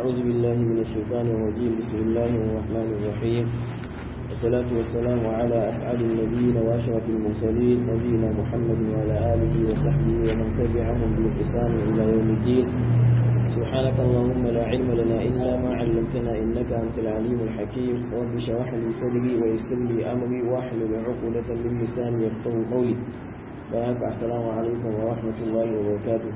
أعوذ بالله من الشيطان الرجيم بسم الله الرحمن الرحيم والصلاة والسلام على أسعد النبيين وأشرف المرسلين نبينا محمد وعلى آله وصحبه ومن تبعهم بإحسان إلى يوم الدين سبحانك اللهم لا علم لنا إلا ما علمتنا إنك أنت العليم الحكيم رب اشرح لي صدري ويسر لي أمري واحلل عقدة من لساني يفقه قولي بارك السلام عليكم ورحمة الله وبركاته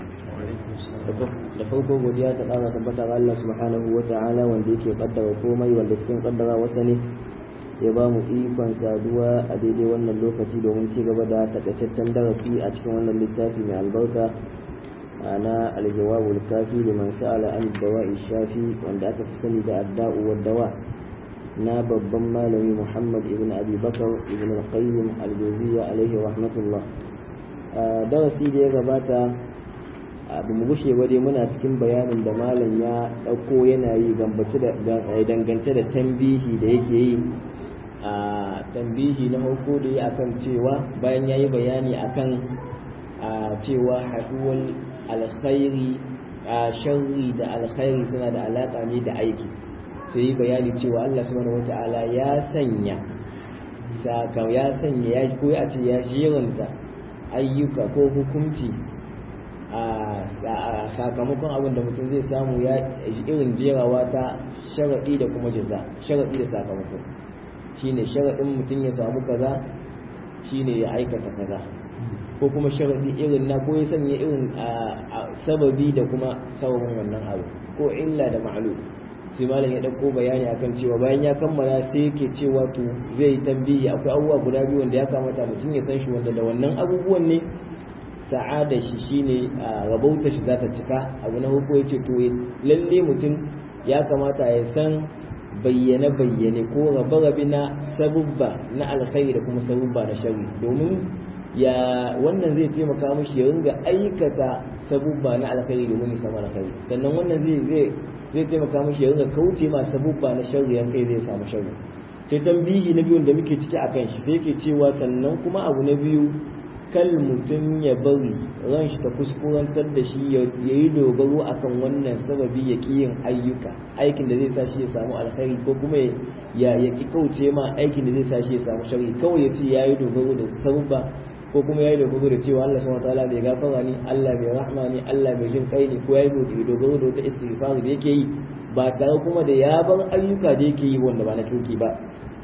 da farko godiya ta ƙara tabbata ga Allah subhanahu wa ta'ala wanda yake kaddara komai wanda cikin kaddara wasa ne ya ba mu ikon saduwa a daidai wannan lokaci domin ci gaba da takaitaccen darasi a cikin wannan littafi mai albarka na aljawabul kafi liman sa'ala an dawa'i shafi wanda aka fi sani da adda'u wa dawa na babban malami Muhammad ibn Abi Bakar ibn al-Qayyim al-Jawziyya alaihi rahmatullah darasi da ya gabata abu mu gushe ba dai muna cikin bayanin da malam ya ɗauko yana yi gambace da dangance da tambihi da yake yi a tambihi na farko da ya akan cewa bayan ya yi bayani akan cewa haɗuwar alkhairi a sharri da alkhairi suna da alaƙa ne da aiki sai yi bayani cewa Allah subhanahu wata'ala ya sanya saka ya sanya ya ko ya ce ya jeranta ayyuka ko hukunci a sakamakon abin da mutum zai samu ya irin jerawa ta sharaɗi da kuma jaza sharaɗi da sakamako shine sharaɗin mutum ya samu kaza shine ya aikata kaza ko kuma sharaɗi irin na ko ya sanya irin sababi da kuma sababin wannan abu ko illa da ma'alu sai malam ya ɗauko bayani akan cewa bayan ya kammala sai yake cewa to zai tambayi akwai abubuwa guda biyu wanda ya kamata mutum ya san shi wanda da wannan abubuwan ne sa'ada shi shine rabauta shi za ta cika abu na hukun ya ce to lalle mutum ya kamata ya san bayyane bayyane ko rabe rabe na sabubba na alkhairi da kuma sabubba na sharri domin ya wannan zai taimaka mishi ya ringa aikata sabubba na alkhairi domin ya samu alkhairi sannan wannan zai zai zai taimaka mishi ya ringa kauce ma sabubba na sharri yan kai zai samu sharri sai tambihi na biyun da muke ciki akan shi sai yake cewa sannan kuma abu na biyu kal mutum ya bari ran shi ta kuskurantar da shi ya yi dogaro akan wannan sababi ya ki yin ayyuka aikin da zai sa shi ya samu alkhairi ko kuma ya ya ki kauce ma aikin da zai sa shi ya samu shari kawai ya ce ya yi dogaro da sabba ko kuma ya yi dogaro da cewa Allah subhanahu wataala bai gafara ni Allah bai rahma ni Allah bai jin kai ni ko ya yi dogaro da wata istighfar da yake yi ba tare kuma da ya bar ayyuka da yake yi wanda ba na kirki ba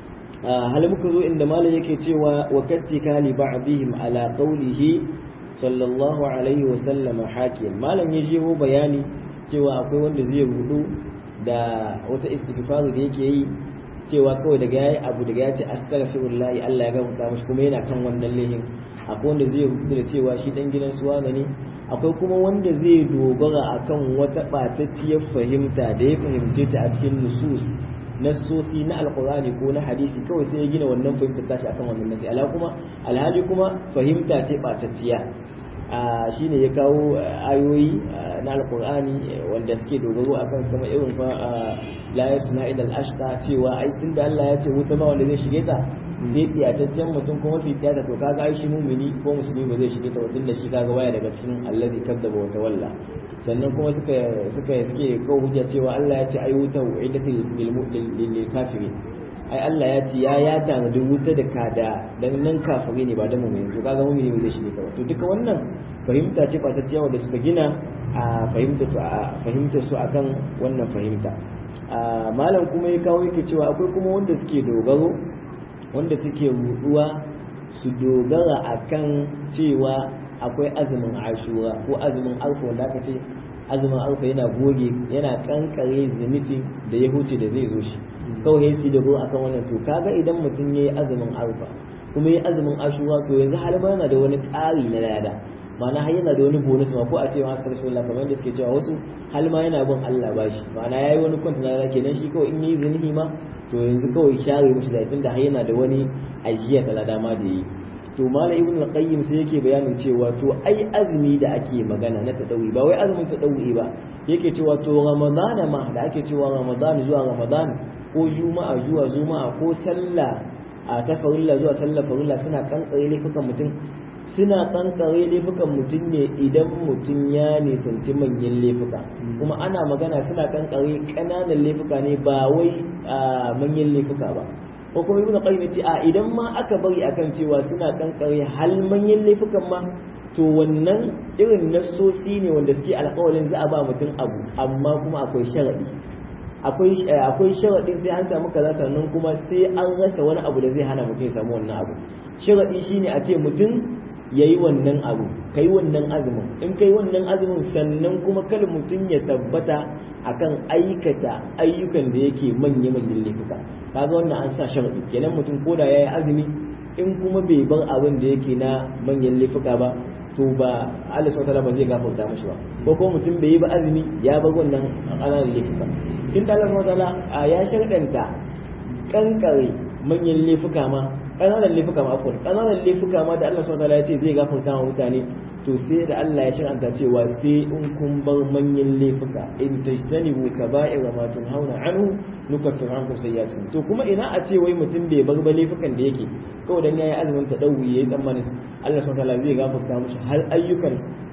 hal muka zo inda malam yake cewa wa kattika li ba'dihim ala qawlihi sallallahu alaihi wa sallama hakiyan malam ya jeho bayani cewa akwai wanda zai rudu da wata istighfar da yake yi cewa kawai daga yayi abu daga ya ce astaghfirullah Allah ya gafarta mishi kuma yana kan wannan lehin akwai wanda zai rudu da cewa shi dan gidan suwana ne akwai kuma wanda zai dogara akan wata batattiyar fahimta da ya fahimce ta a cikin nusus nassosi na alkurani ko na hadisi kawai sai ya gina wannan fahimtar tashi akan wannan nasi ala kuma alhali kuma fahimta ce batacciya a shine ya kawo ayoyi na alkurani wanda suke dogaro akan kuma irin fa la yasna ila al-ashqa cewa ai tunda Allah ya ce wuta ba wanda zai shige ta sai tiyataccen mutum kuma fi tiyata to kaga ai shi mumini ko musulmi ba zai shige ta wa tunda shi kaga waya daga cikin allazi kadzaba wa tawalla sannan kuma suka suka suke kawo hujja cewa Allah ya ce ai wuta uidatil lil kafirin ai Allah ya ce ya ya tanadi wuta da kada dan nan kafiri ne ba da mu'mini to kaga mu'mini bai shi ne kawai to duka wannan fahimta ce ba ta ciyawa da suka gina a fahimta su a fahimta su akan wannan fahimta malam kuma ya kawo yake cewa akwai kuma wanda suke dogaro wanda suke ruduwa su dogara akan cewa akwai azumin ashura ko azumin alfa wanda aka ce azumin alfa yana goge yana kankare zunubi da ya huce da zai zo shi kawai sai da ruwa akan wannan to kaga idan mutum yayi azumin alfa kuma yayi azumin ashura to yanzu har ma yana da wani ƙari na lada ma'ana har yana da wani bonus ma ko a ce ma asar shi Allah kamar yadda suke cewa wasu hal ma yana bin Allah bashi ma'ana yayi wani kwanta na lada kenan shi kawai in yi zunubi ma to yanzu kawai share mishi da tunda har yana da wani ajiya ta lada ma da yi to mala ibn al-qayyim sai yake bayanin cewa to ai azumi da ake magana na tadawi ba wai azumin tadawi ba yake cewa to ramadana ma da ake cewa ramadan zuwa ramadan ko juma'a zuwa juma'a ko sallah a ta farilla zuwa sallah farilla suna kankare laifukan mutum suna kankare laifukan mutum ne idan mutum ya nisanci manyan laifuka kuma ana magana suna kankare ƙananan laifuka ne ba wai manyan laifuka ba ko kuma ibnu qayyim ce a idan ma aka bari akan cewa suna kankare hal manyan laifukan ma to wannan irin nassosi ne wanda suke alƙawarin za a ba mutum abu amma kuma akwai sharadi akwai akwai sharadin sai an samu kaza sannan kuma sai an rasa wani abu da zai hana mutum ya samu wannan abu sharadi shine a ce mutum yayi wannan abu kai wannan azumin in kai wannan azumin sannan kuma kal mutum ya tabbata akan aikata ayyukan da yake manya manyan laifuka kaga wannan an sa sharadi kenan mutum koda yayi azumi in kuma bai bar abin da yake na manyan laifuka ba to ba Allah subhanahu ba zai gafarta mashi ba ko ko mutum bai yi ba azumi ya bar wannan ƙananan laifuka kin da Allah subhanahu ya sharɗanta kankare manyan laifuka ma ƙananan laifuka ma akwai ƙananan laifuka ma da Allah subhanahu ya ce zai gafarta wa mutane to sai da Allah ya shar'anta cewa sai in kun bar manyan laifuka in tajtanibu kaba'ira ma tunhauna anhu nukaffir ankum sayyi'atikum to kuma ina a ce wai mutum bai bar ba laifukan da yake kawai dan yayi azumin tadawi yayi tsammani Allah subhanahu wataala zai gafarta mishi har ayyukan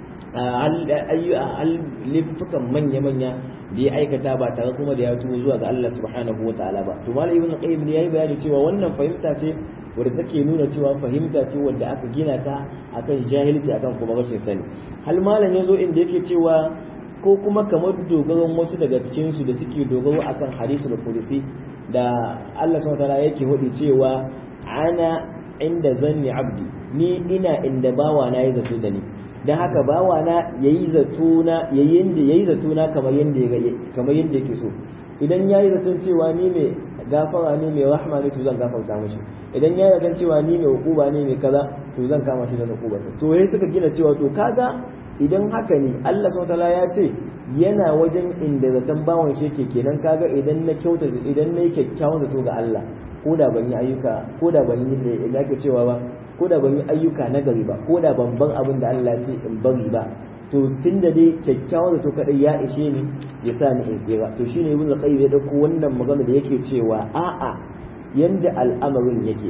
hal laifukan manya manya da ya aikata ba tare kuma da ya tubo zuwa ga Allah subhanahu wataala ba to malam ibn qayyim ne yayi bayani cewa wannan fahimta ce wadda take nuna cewa fahimta ce wadda aka gina ta akan jahilci akan kuma rashin sani hal malam yazo inda yake cewa ko kuma kamar dogaron wasu daga cikin su da suke dogaro akan hadisul qudsi da Allah subhanahu wataala yake hudu cewa ana inda zanni abdi ni ina inda bawa na yi zato da ni dan haka bawa na yayi zato na yayi yanda yayi zato na kamar yanda kamar yanda yake so idan yayi zaton cewa ni mai gafara ne mai rahma ne to zan gafarta mishi idan ya yarda cewa ni mai hukuba ne mai kaza to zan kama shi da hukuba to yayi suka gina cewa to kaga idan haka ne Allah subhanahu ya ce yana wajen inda zaton bawan shi yake kenan kaga idan na kyauta idan na yi kyakkyawan zato ga Allah ko da ban yi ayyuka ko da ban yi da ke cewa ba ko da ban yi ayyuka na gari ba ko da ban ban abin da Allah ya ce in bari ba to tun da dai kyakkyawan zato kadai ya ishe ni ya sa ni in tsira to shine ibn qayyim ya dauko wannan magana da yake cewa a'a yanda al'amarin yake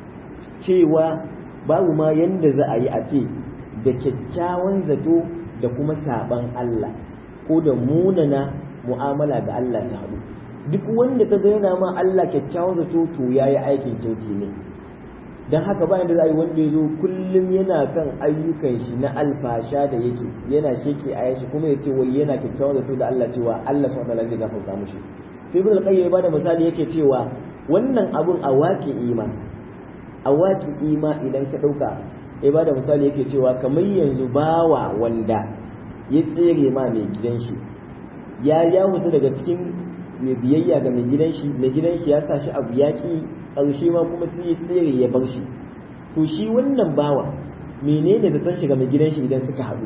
cewa babu ma yanda za a yi a ce da kyakkyawan zato da kuma saban Allah ko da munana mu'amala ga Allah su haɗu duk wanda ka yana ma Allah kyakkyawan zato to yayi aikin kyauki ne dan haka bayan da za a yi wanda ya zo kullum yana kan ayyukan shi na alfasha da yake yana sheke a yashi kuma ya ce wai yana kyakkyawan zato da Allah cewa Allah subhanahu wa ta'ala zai gafarta mushi sai ibn al-qayyim ya bada misali yake cewa wannan abun a waƙi ima a waƙi ima idan ka ɗauka ya bada misali yake cewa kamar yanzu bawa wanda ya tsere ma mai gidan shi ya ya mutu daga cikin mai biyayya ga mai gidan shi mai gidan shi ya sa shi abu yaƙi ƙarshe ma kuma sai ya tsere ya bar shi to shi wannan bawa menene da san shiga mai gidan shi idan suka haɗu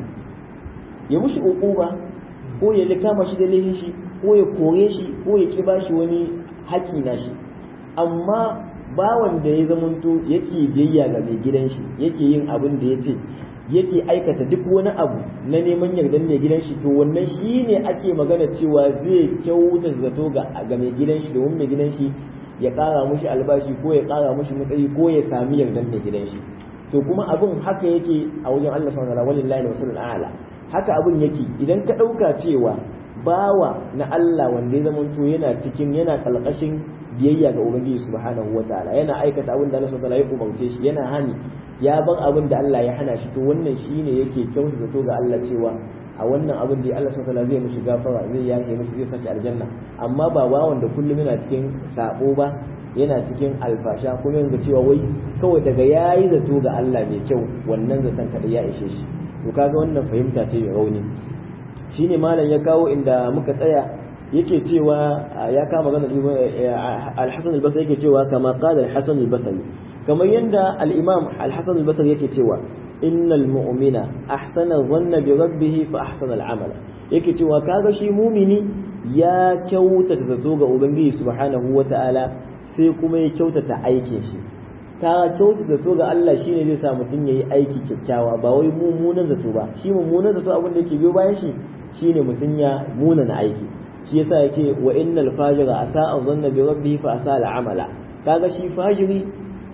ya mushi ba ko ya kama shi da laifin shi ko ya kore shi ko ya ki bashi wani haƙi na shi amma bawan da ya zamanto yake biyayya ga mai gidan shi yake yin abin da ya ce yake aikata duk wani abu na neman yardan mai gidan shi to wannan shi ne ake magana cewa zai kyauta zato ga mai gidan shi domin mai gidan shi ya ƙara mushi albashi ko ya ƙara mushi matsayi ko ya sami yardan mai gidan shi to kuma abin haka yake a wajen Allah subhanahu wa ta'ala walillahi wasalul a'la haka abin yake idan ka ɗauka cewa bawa na Allah wanda ya zamanto yana cikin yana kalkashin biyayya ga Ubangiji subhanahu wa ta'ala yana aikata abin da Allah subhanahu ya umarce shi yana hani ya ban abin da Allah ya hana shi to wannan shine yake kyautu zato ga Allah cewa a wannan abin da Allah subhanahu zai mishi gafara zai yafe mishi zai saki aljanna amma ba bawan da kullum yana cikin sabo ba yana cikin alfasha kuma yanzu cewa wai kawai daga yayi zato ga Allah mai kyau wannan zaton kada ya ishe shi to kaga wannan fahimta ce mai rauni shine malam ya kawo inda muka tsaya yake cewa ya kama magana al-Hasan al-Basri yake cewa kama qala al-Hasan al-Basri kamar yanda al-Imam al-Hasan al-Basri yake cewa innal mu'mina ahsana dhanna bi rabbih fa ahsana al-amala yake cewa kaga shi mumini ya kyautata zato ga ubangiji subhanahu wata'ala sai kuma ya kyautata aikin shi ka kyautata zato ga Allah shine zai sa mutum yayi aiki kyakkyawa ba wai mummunan zato ba shi mummunan zato abin da yake biyo bayan shi shine mutum ya munana aiki shi yasa yake wa innal fajira asa'a dhanna bi rabbih fa asa'a al-amala kaga shi fajiri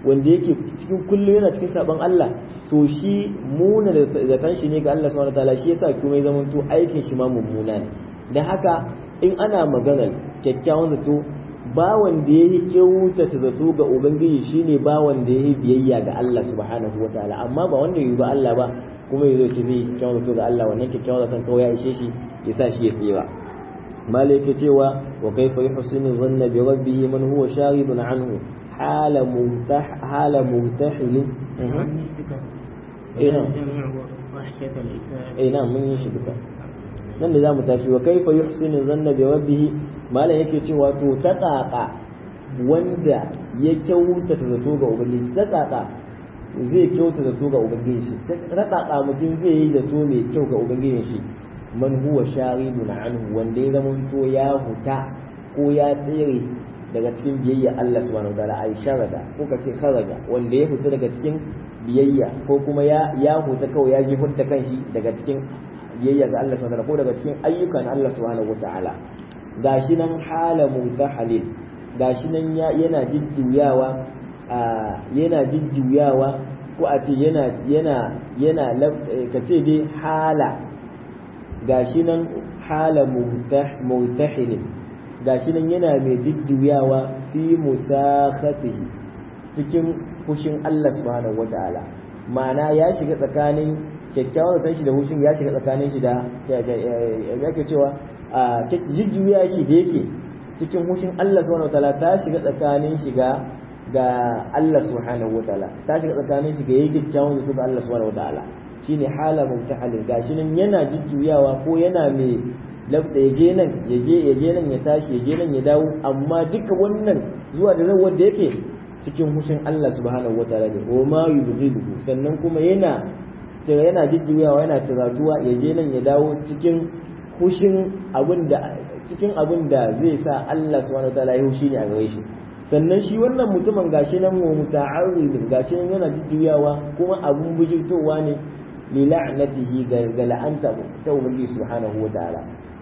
wanda yake cikin kullum yana cikin saban Allah to shi muna da zaton shi ne ga Allah subhanahu wataala shi yasa kuma ya zama to aikin shi ma mummuna ne dan haka in ana maganar kyakkyawan zato ba wanda yayi kyautata zato ga ubangiji shine ba wanda yayi biyayya ga Allah subhanahu wataala amma ba wanda yayi ba Allah ba kuma yazo ce zai kyakkyawan zato ga Allah wannan kyakkyawan zaton kawai ya ishe shi ya sa shi ya tsira malaka cewa wa kaifa yuhsinu dhanna bi rabbih man huwa sharibun anhu حال ممتح حال ممتحل اي نعم اي نعم من يشبك nan da zamu tashi wa kaifa yuhsinu zanna bi rabbih malan yake cewa to ta tsaka wanda ya kyauta ta zato ga ubangiji ta tsaka zai kyauta zato ga ubangiji shi ta tsaka mutum zai yi zato mai kyau ga ubangiji shi man huwa sharidun anhu wanda ya zama to ya huta ko ya tsere daga cikin biyayya Allah subhanahu wa ta'ala ai sharada ko kace kharaja wanda ya fita daga cikin biyayya ko kuma ya ya huta kawai ya ji hutta kanshi daga cikin biyayya ga Allah subhanahu wa ta'ala ko daga cikin ayyukan Allah subhanahu wa ta'ala gashi nan hala mutahalil gashi nan yana jujjuyawa yana jujjuyawa ko a ce yana yana yana kace dai hala gashi nan hala mutahilin gashi nan yana mai jujjuyawa fi musakhatihi cikin fushin Allah subhanahu wata'ala ma'ana ya shiga tsakanin kyakkyawan zaton shi da fushin ya shiga tsakanin shi da yake cewa jujjuya shi da yake cikin fushin Allah subhanahu wata'ala ta shiga tsakanin shi ga ga Allah subhanahu wata'ala ta shiga tsakanin shi ga yake kyakkyawan zato ga Allah subhanahu wata'ala shine hala mutahalin gashi nan yana jujjuyawa ko yana mai labda ya je nan ya je ya je nan ya tashi ya je nan ya dawo amma duka wannan zuwa da nan wanda yake cikin hushin Allah subhanahu wataala ne wa ma yubghidu sannan kuma yana yana jujjuyawa yana tiratuwa ya je nan ya dawo cikin hushin abin da cikin abin da zai sa Allah subhanahu wataala ya hushi ne a gare shi sannan shi wannan mutumin gashi nan wa muta'arrid gashi nan yana jujjuyawa kuma abun bujirtowa ne li la'natihi ga la'anta ta ubangiji subhanahu wataala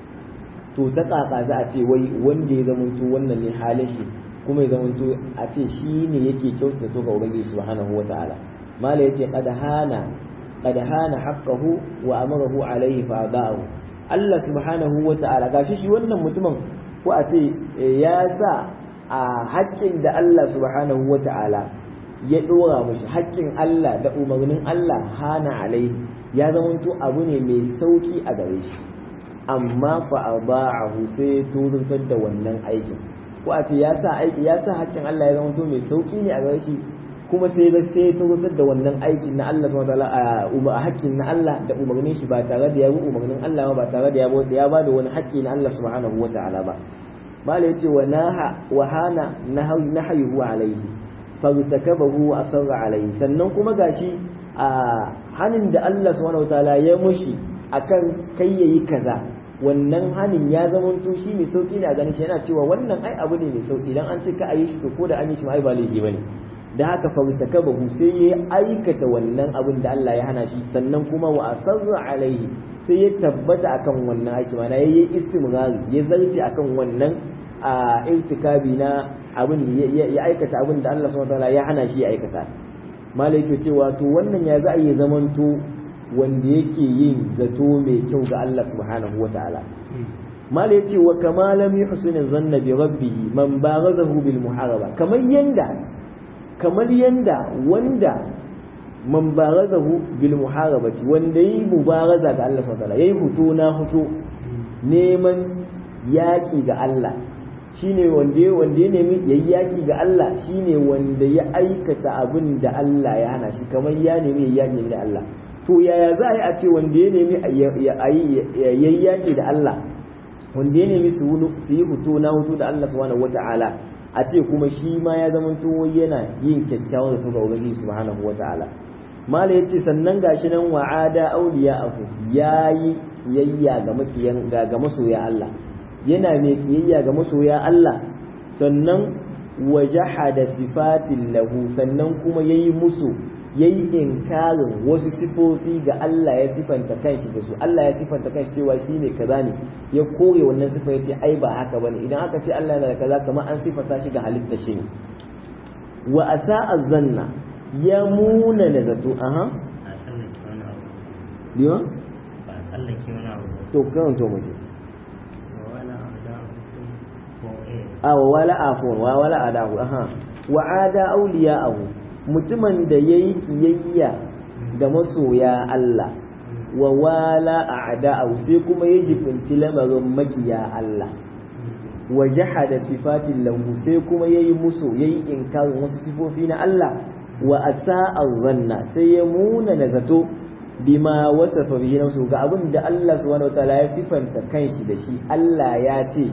to ta kaka za a ce wai wanda ya zamanto wannan ne halin shi kuma ya zamanto a ce shi ne yake kyautata to ga ubangiji subhanahu wataala mala yace qad hana qad hana haqqahu wa amarahu alayhi fa da'u Allah subhanahu wataala gashi shi wannan mutumin ko a ce ya sa a haƙƙin da Allah subhanahu wataala ya dora mishi haƙƙin Allah da umarnin Allah hana alaihi ya zamanto abu ne mai sauki a gare shi amma fa aba'ahu sai tozuntar da wannan aikin ko a ce ya sa aiki ya sa haƙƙin Allah ya zama mai sauki ne a gare shi kuma sai da sai tozuntar da wannan aikin na Allah subhanahu wataala a haƙƙin na Allah da umarnin shi ba tare da ya bi umarnin Allah ba tare da ya ya ba da wani haƙƙi na Allah subhanahu wataala ba mala yace wa naha wa hana nahayuhu alaihi fagtakabahu wa asarra alaihi sannan kuma gashi a hanin da Allah subhanahu wataala ya mushi akan kai yayi kaza wannan hanin ya zama to shi mai sauki ne a ganin shi yana cewa wannan ai abu ne mai sauki idan an ce ka ayi shi to ko da an yi shi ai ba laifi bane da haka fagtakabahu sai ya aikata wannan abin da Allah ya hana shi sannan kuma wa asarra alaihi sai ya tabbata akan wannan aiki mana yayi istimrari ya zarce akan wannan a irtikabi na abin ya aikata abin da Allah subhanahu wataala ya hana shi ya aikata malai ke cewa to wannan ya za a yi zamanto wanda yake yin zato mai kyau ga Allah subhanahu wataala malai ya ce wa kama lam yuhsin zanna bi rabbih man baghazahu bil muharaba kamar yanda kamar yanda wanda man barazahu bil muharabati wanda yi mubaraza ga Allah subhanahu wataala yayi huto na huto neman yaki ga Allah shine wanda wanda ya nemi yayi yaki ga Allah shine wanda ya aikata abin da Allah ya hana shi kamar ya nemi yayi yaki da Allah to yaya za a yi a ce wanda ya nemi yayi yaki da Allah wanda ya nemi su yi huto na huto da Allah subhanahu wataala a ce kuma shi ma ya zama to yana yin kyakkyawan zato ga Ubangiji subhanahu wataala mala yace sannan gashi nan wa'ada auliya afu yayi kiyayya ga makiyan ga ga masoya Allah yana mai kiyayya ga masoya Allah sannan wajahada sifatin lahu sannan kuma yayi musu yayi inkarin wasu sifofi ga Allah ya sifanta kanshi da su Allah ya sifanta kanshi cewa shine kaza ne ya kore wannan sifa yace ai ba haka bane idan aka ce Allah yana da kaza kamar an sifanta shi ga halitta shi ne wa asa'a zanna ya muna da zato aha a tsallake wani abu diwa ba a tsallake wani abu to kan to muje ba wani abu da ko eh a wa wala afun wa wala adahu aha wa ada awliya'ahu mutumin da yayi kiyayya da masoya Allah wa wala a'da'ahu sai kuma ya jibinci lamarin makiya Allah wa jahada sifatin lahu sai kuma yayi musu yayi inkarin wasu sifofi na Allah wa asa'a zanna sai ya muna na zato bima wasafa bihi nafsu ga abin da Allah subhanahu wataala ya sifanta kanshi da shi Allah ya ce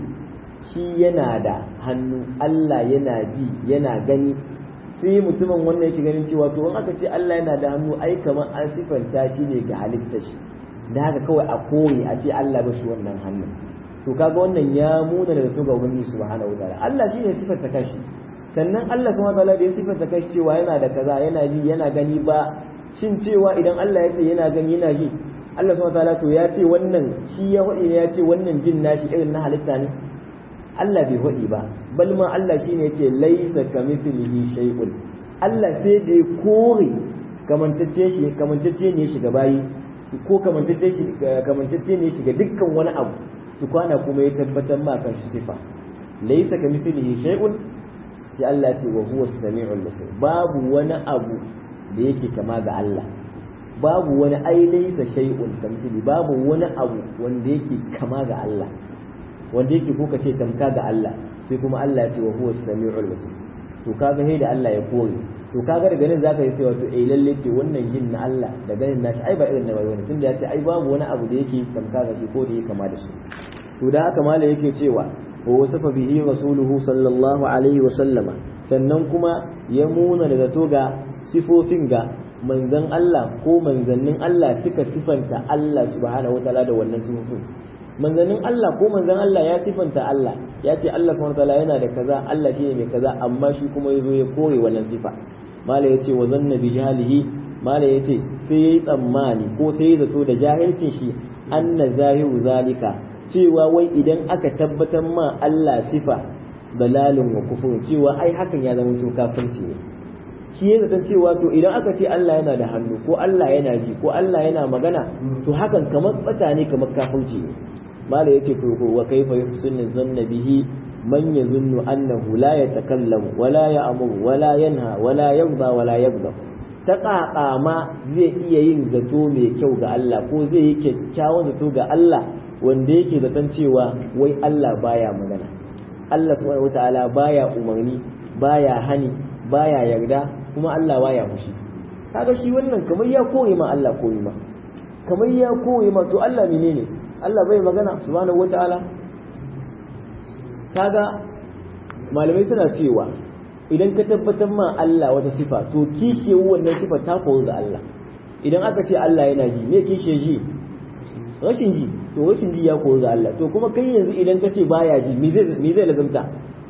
shi yana da hannu Allah yana ji yana gani sai mutumin wannan yake ganin cewa to in aka ce Allah yana da hannu ai kamar an sifanta shi ne ga halittar shi da haka kawai a koyi a ce Allah ba shi wannan hannun to kaga wannan ya muna da zato ga ubangiji subhanahu wataala Allah shi ne sifanta kanshi sannan Allah subhanahu wataala da ya sifanta kanshi cewa yana da kaza yana ji yana gani ba shin cewa idan Allah ya ce yana gani yana ji Allah subhanahu wataala to ya ce wannan shi ya faɗi ne ya ce wannan jin nashi irin na halitta ne Allah bai faɗi ba bal ma Allah shine yace laisa kamithlihi shay'un Allah sai da ya kore kamantacce shi kamantacce ne shi ga bayi ko kamantacce shi kamantacce ne shi ga dukkan wani abu tukwana kuma ya tabbatar ma kan shi sifa laisa kamithlihi shay'un sai Allah ce wa huwa as-sami'ul basir babu wani abu da yake kama ga Allah babu wani ai laisa shay'un kamithli babu wani abu wanda yake kama ga Allah wanda yake ko kace tamka ga Allah sai kuma Allah ya ce wa huwa as-sami'ul basir to kaga sai da Allah ya kore to kaga daga nan zaka yi cewa to eh lalle ce wannan jin na Allah da ganin nashi ai ba irin na wani tunda ya ce ai babu wani abu da yake tamka ga shi ko da yake kama da shi to da haka mala yake cewa wa wasafa bihi rasuluhu sallallahu alaihi wa sallama sannan kuma ya muna da zato ga sifofin ga manzon Allah ko manzannin Allah suka sifanta Allah subhanahu wataala da wannan sifofin manzannin Allah ko manzan Allah ya sifanta Allah ya ce Allah subhanahu wataala yana da kaza Allah shine mai kaza amma shi kuma yazo ya kore wannan sifa mala yace wa zanna bi jahilihi mala yace sai yayi tsammani ko sai ya zato da jahilcin shi anna zahiru zalika cewa wai idan aka tabbatar ma Allah sifa balalun wa kufur cewa ai hakan ya zama to kafirci ne shi ya zaton cewa to idan aka ce Allah yana da hannu ko Allah yana ji ko Allah yana magana to hakan kamar bata ne kamar kafirci ne mala yace to wa kaifa yuhsinu zanna bihi man yazunnu annahu la yatakallamu wala ya'muru wala yanha wala yarda wala yaghdab ta ƙaƙa ma zai iya yin zato mai kyau ga Allah ko zai yi kyakkyawan zato ga Allah wanda yake zaton cewa wai Allah baya magana Allah subhanahu wataala baya umarni baya hani baya yarda kuma Allah baya fushi kaga shi wannan kamar ya koyi ma Allah koyi ma kamar ya koyi ma to Allah menene Allah bai magana subhanahu wataala kaga malamai suna cewa idan ka tabbatar ma Allah wata sifa to kishe wannan sifa ta koru ga Allah idan aka ce Allah yana ji me kishe ji rashin ji to rashin ji ya koru ga Allah to kuma kai yanzu idan ka ce baya ji me zai me zai lazumta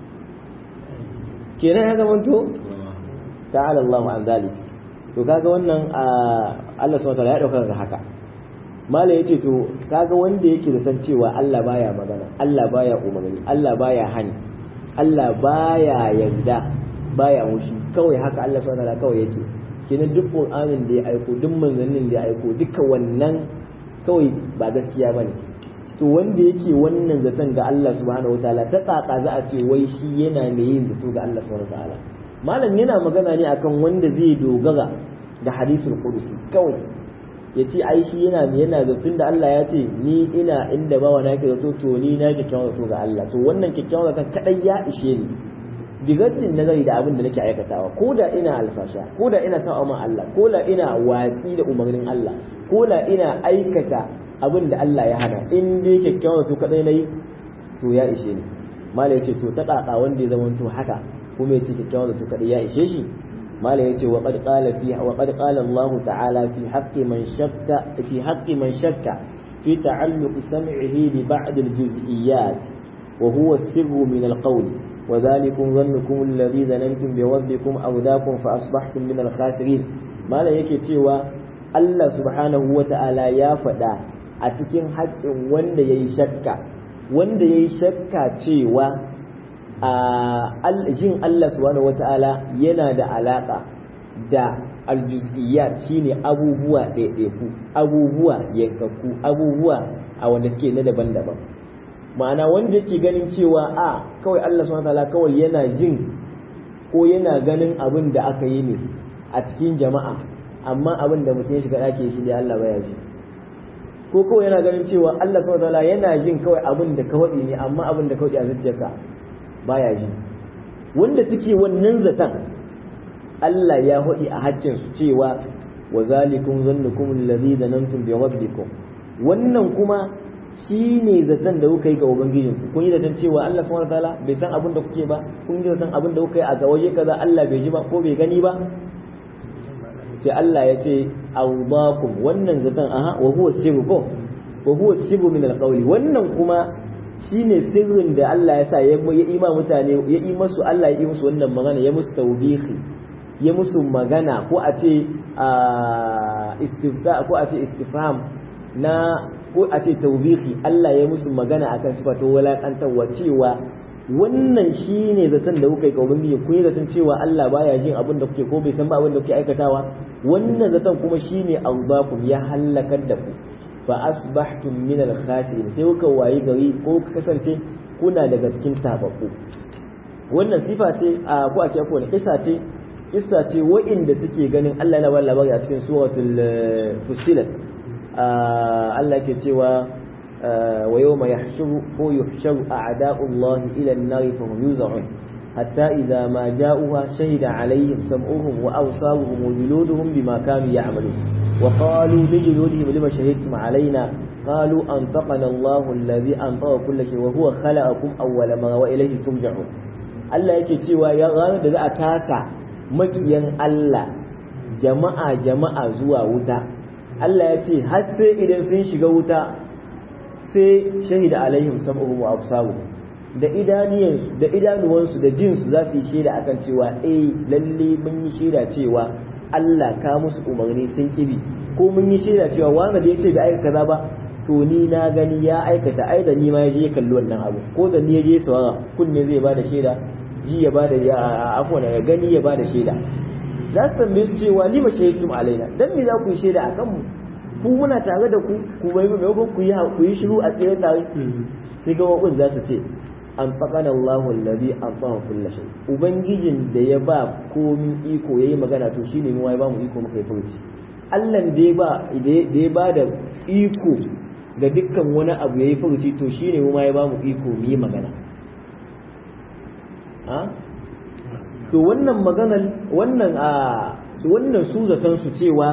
kenan ya zama to ta'ala Allah an zalik to kaga wannan Allah subhanahu wa ta'ala ya dauka ga haka mala yace to kaga wanda yake da san cewa Allah baya magana Allah baya umarni Allah baya hani Allah baya yarda baya mushi kawai haka Allah subhanahu wataala kawai yake kenan duk Qur'anin da ya aiko duk manzannin da ya aiko duka wannan kawai ba gaskiya bane to wanda yake wannan zaton ga Allah subhanahu wataala ta tsaka za a ce wai shi yana mai yin zato ga Allah subhanahu wataala malam yana magana ne akan wanda zai dogara da hadisul qudsi kawai ya ce ai shi yana yana zaton da Allah ya ce ni ina inda bawa na yake zato to ni na kyakkyawan zato ga Allah to wannan kyakkyawan zaton kadai ya ishe ni bigaddin nazari da abin da nake aikatawa ko da ina alfasha ko da ina sa'a ma Allah ko da ina watsi da umarnin Allah ko da ina aikata abin da Allah ya hana in dai kyakkyawan zato kadai nayi to ya ishe ni mala yace to ta kaka wanda ya zama to haka kuma yace kyakkyawan zato kadai ya ishe shi mala yace wa qad qala fi wa qad qala Allah ta'ala fi haqqi man shakka fi haqqi man shakka fi ta'alluq sam'ihi bi ba'd al-juz'iyyat wa huwa as-sirru min al-qawl وذلكم ظنكم الذي ظننتم بربكم أوداكم فأصبحتم من الخاسرين ما لا yake cewa Allah subhanahu wa ta'ala ya faɗa a cikin haƙƙin wanda ya yi shakka wanda ya yi shakka cewa a jin Allah subhanahu wata'ala yana da alaka da aljuz'iyyat shine abubuwa ɗaiɗaiku abubuwa yankakku abubuwa a wanda suke na daban-daban ma'ana wanda yake ganin cewa a kawai Allah subhanahu wata'ala kawai yana jin ko yana ganin abin da aka yi ne a cikin jama'a amma abin da mutum ya shiga ɗaki shi da Allah baya ji ko kawai yana ganin cewa Allah subhanahu wata'ala yana jin kawai abin da kawai ne amma abin da kawai a zuciyarka baya ji wanda suke wannan zaton Allah ya hudi a haccin su cewa wa zalikum zannukum allazi zanantum bi rabbikum wannan kuma shine zaton da kuka yi ga ubangijin ku kun yi zaton cewa Allah subhanahu wataala bai san abin da kuke ba kun yi zaton abin da kuka yi a waje kaza Allah bai ji ba ko bai gani ba sai Allah ya ce awdakum wannan zaton aha wa huwa sirru ko wa huwa sirru min alqawli wannan kuma shine sirrin da Allah ya sa ya ima mutane ya yi masu Allah ya yi musu wannan magana ya musu tawbihi ya musu magana ko a ce istifta ko a ce istifham na ko a ce tawbihi Allah ya musu magana akan sifato walakantarwa cewa wannan shine zaton da kuka yi ga ubangiji kun yi zaton cewa Allah baya jin abin da kuke ko bai san ba abin da kuke aikatawa wannan zaton kuma shine albakum ya halakar da ku fa asbahtum min al-khasirin sai kuka wayi gari ko kuka kasance kuna daga cikin tababbu wannan sifa ce a ko a ce ko kisa ce kisa ce wa'inda suke ganin Allah yana ba labari a cikin suratul fusilat Allah ke cewa wa yawma yahshuru ko yuhsharu a'da'u Allah ila an-nar fa hum yuz'un hatta idza ma ja'uha shahida alaihim sam'uhum wa absaruhum wa juluduhum bima kanu ya'malun وقالوا لجلودهم لما شهدتم علينا قالوا أنطقنا الله الذي أنطق كل شيء وهو خلقكم أول مرة وإليه ترجعون Allah yake cewa ya ranar da za a taka makiyan Allah jama'a jama'a zuwa wuta Allah ya ce har sai idan sun shiga wuta sai shahida alaihim sam'uhum wa absaruhum da idaniyansu da idanuwansu da jinsu za su yi shaida akan cewa eh lalle mun yi shaida cewa Allah ka musu umarni sun kibi ko mun yi shaida cewa wanda da yace bai aikata kaza ba to ni na gani ya aikata ai da ni ma ya je kalli wannan abu ko da ni ya je sawara kunne zai bada shaida ji ya bada ya afwan ya gani ya bada shaida za su tambaye su cewa ni ma shahidtum alaina dan me za ku yi shaida akan mu ku muna tare da ku ku bai maimakon ku yi ku yi shiru a tsaye tare sai ga wakun za su ce an faƙana Allahu allazi an fa'a kulla shay ubangijin da ya ba komi iko yayi magana to shine mu ya ba mu iko muka yi furuci Allah da ya ba da ya ba da iko ga dukkan wani abu yayi furuci to shine mu ya ba mu iko mu yi magana ha to wannan maganar wannan a wannan su zaton su cewa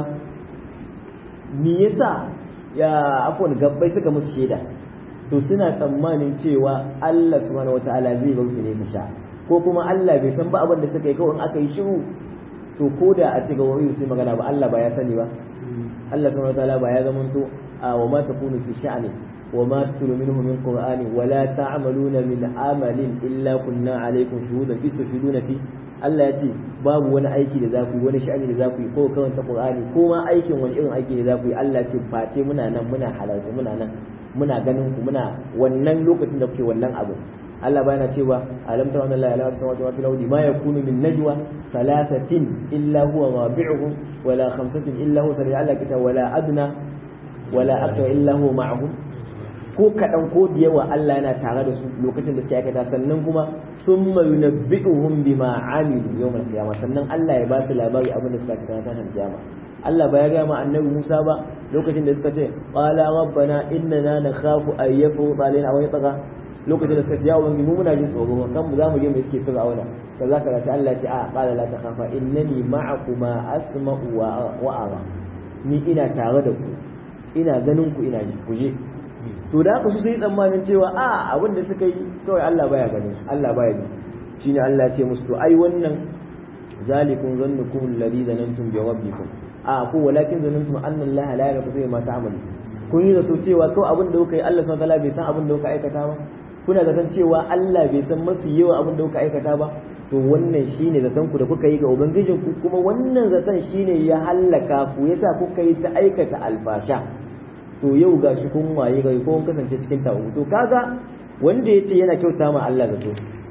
me yasa ya afwan gabbai suka musu shaida to suna tsammanin cewa Allah subhanahu wataala zai bar su ne su sha ko kuma Allah bai san ba abin da suka yi kawai in aka yi shiru to ko da a ce ga wani sai magana ba Allah ba ya sani ba Allah subhanahu wataala ba ya zamanto a wa ma takunu fi sha'ni wa ma tutlu minhu min qur'ani wa la ta'maluna min amalin illa kunna alaykum shuhudan istufiduna fi Allah ya ce babu wani aiki da za ku yi wani sha'ani da za ku yi ko karanta qur'ani ko ma aikin wani irin aiki da za ku yi Allah ya ce face muna nan muna halarta muna nan muna ganin ku muna wannan lokacin da kuke wannan abu Allah bayana cewa alam tara anna la ilaha illa huwa fil ardi ma yakunu min najwa thalathatin illa huwa rabi'uhum wala khamsatin illa huwa sari Allah kita wala adna wala akthar illa huwa ma'ahum ko kadan ko da yawa Allah yana tare da su lokacin da suke aikata sannan kuma thumma yunabbi'uhum bima amilu yawm al-qiyamah sannan Allah ya ba su labari abin da suka aikata ranar kiyama Allah ba ya gaya ma annabi Musa ba lokacin da suka ce qala rabbana innana nakhafu an yafruta alaina aw yatgha lokacin da suka ce ya ubangi mu muna jin tsoro kan mu za mu je mu iske fir'auna kaza kaza sai Allah ya ce a qala la takhafa innani ma'akuma asma'u wa ara ni ina tare da ku ina ganin ku ina ji ku je to da haka su sai tsammanin cewa a abin da suka yi kawai Allah baya ganin su Allah baya ji shine Allah ya ce musu to ai wannan zalikum zannukum alladhi zanantum bi rabbikum a ko walakin zanantum anna Allah la yaghfiru ma ta'malu kun yi zato cewa ko abin da kuka yi Allah subhanahu wataala bai san abin da kuka aikata ba kuna zaton cewa Allah bai san mafi yawa abin da kuka aikata ba to wannan shine zaton ku da kuka yi ga ubangijin ku kuma wannan zaton shine ya hallaka ku yasa kuka yi ta aikata alfasha to yau gashi kun waye gari ko kun kasance cikin tawo to kaga wanda yace yana kyauta ma Allah zato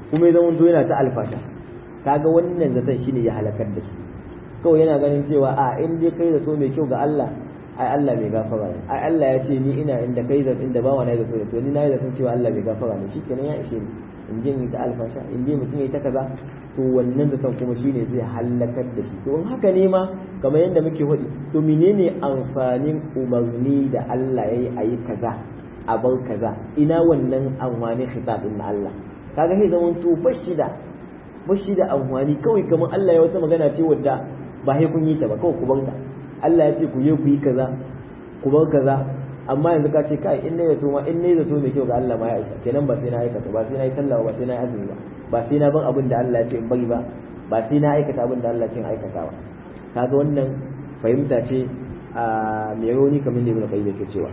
kuma ya zama to yana ta alfasha kaga wannan zaton shine ya halakar da shi kawai yana ganin cewa a in dai kai zato mai kyau ga Allah ai Allah mai gafara ne ai Allah ya ce ni ina inda kai zato inda bawa na zato to ni na yi zaton cewa Allah mai gafara ne shikenan ya ishe ni in je in ta alfasha in je mutum ya ta kaza to wannan zaton kuma shine zai halakar da shi to in haka ne ma kamar yadda muke faɗi to menene amfanin umarni da Allah yayi ayi kaza a bar kaza ina wannan amfanin khitabin na Allah kaga sai zaman to bashi da bashi da amfani kawai kamar Allah ya wata magana ce wadda ba sai kun yi ta ba kawai ku bar ta Allah ya ce ku je ku yi kaza ku bar kaza amma yanzu ka ce kai in nayi zato ma in nayi zato mai kyau ga Allah ma ya isa kenan ba sai na aikata ba sai na yi sallah ba sai na yi azumi ba ba sai na ban abin da Allah ya ce in bari ba ba sai na aikata abin da Allah ya ce in aikata ba kaga wannan fahimta ce a mai rauni kamar da Ibn Qayyim yake cewa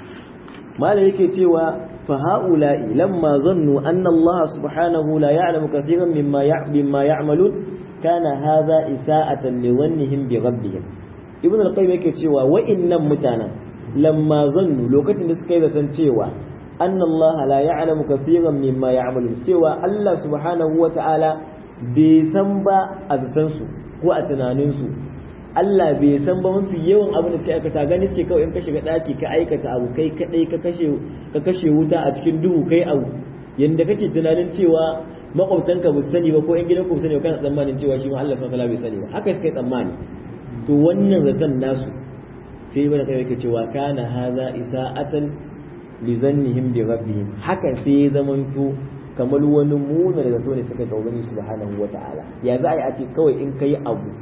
malam yake cewa fa haula'i lamma zannu anna Allah subhanahu la ya'lamu katiran mimma mimma ya'malun kana hadha isa'atan li dhannihim bi rabbihim Ibn al-Qayyim yake cewa wa'innan mutanen lamma zannu lokacin da suka yi zaton cewa anna Allah la ya'lamu kathiran mimma ya'malun cewa Allah subhanahu wa ta'ala bai san ba a zaton su ko a tunanin su Allah bai san ba mafi yawan abin da suka aikata gani suke kawai in ka shiga daki ka aikata abu kai kadai ka kashe ka kashe wuta a cikin duhu kai abu yanda kake tunanin cewa makwabtanka ba su sani ba ko yan gidan ku sani ba kana tsammanin cewa shi ma Allah subhanahu wa ta'ala bai sani ba haka suka yi tsammani to wannan zaton nasu sai ibn qayyim yake cewa kana haza isa'atan li zannihim bi rabbihim hakan sai ya zamanto kamar wani muna da zato ne suka ga ubangiji subhanahu wata'ala ya za a yi a ce kawai in kai abu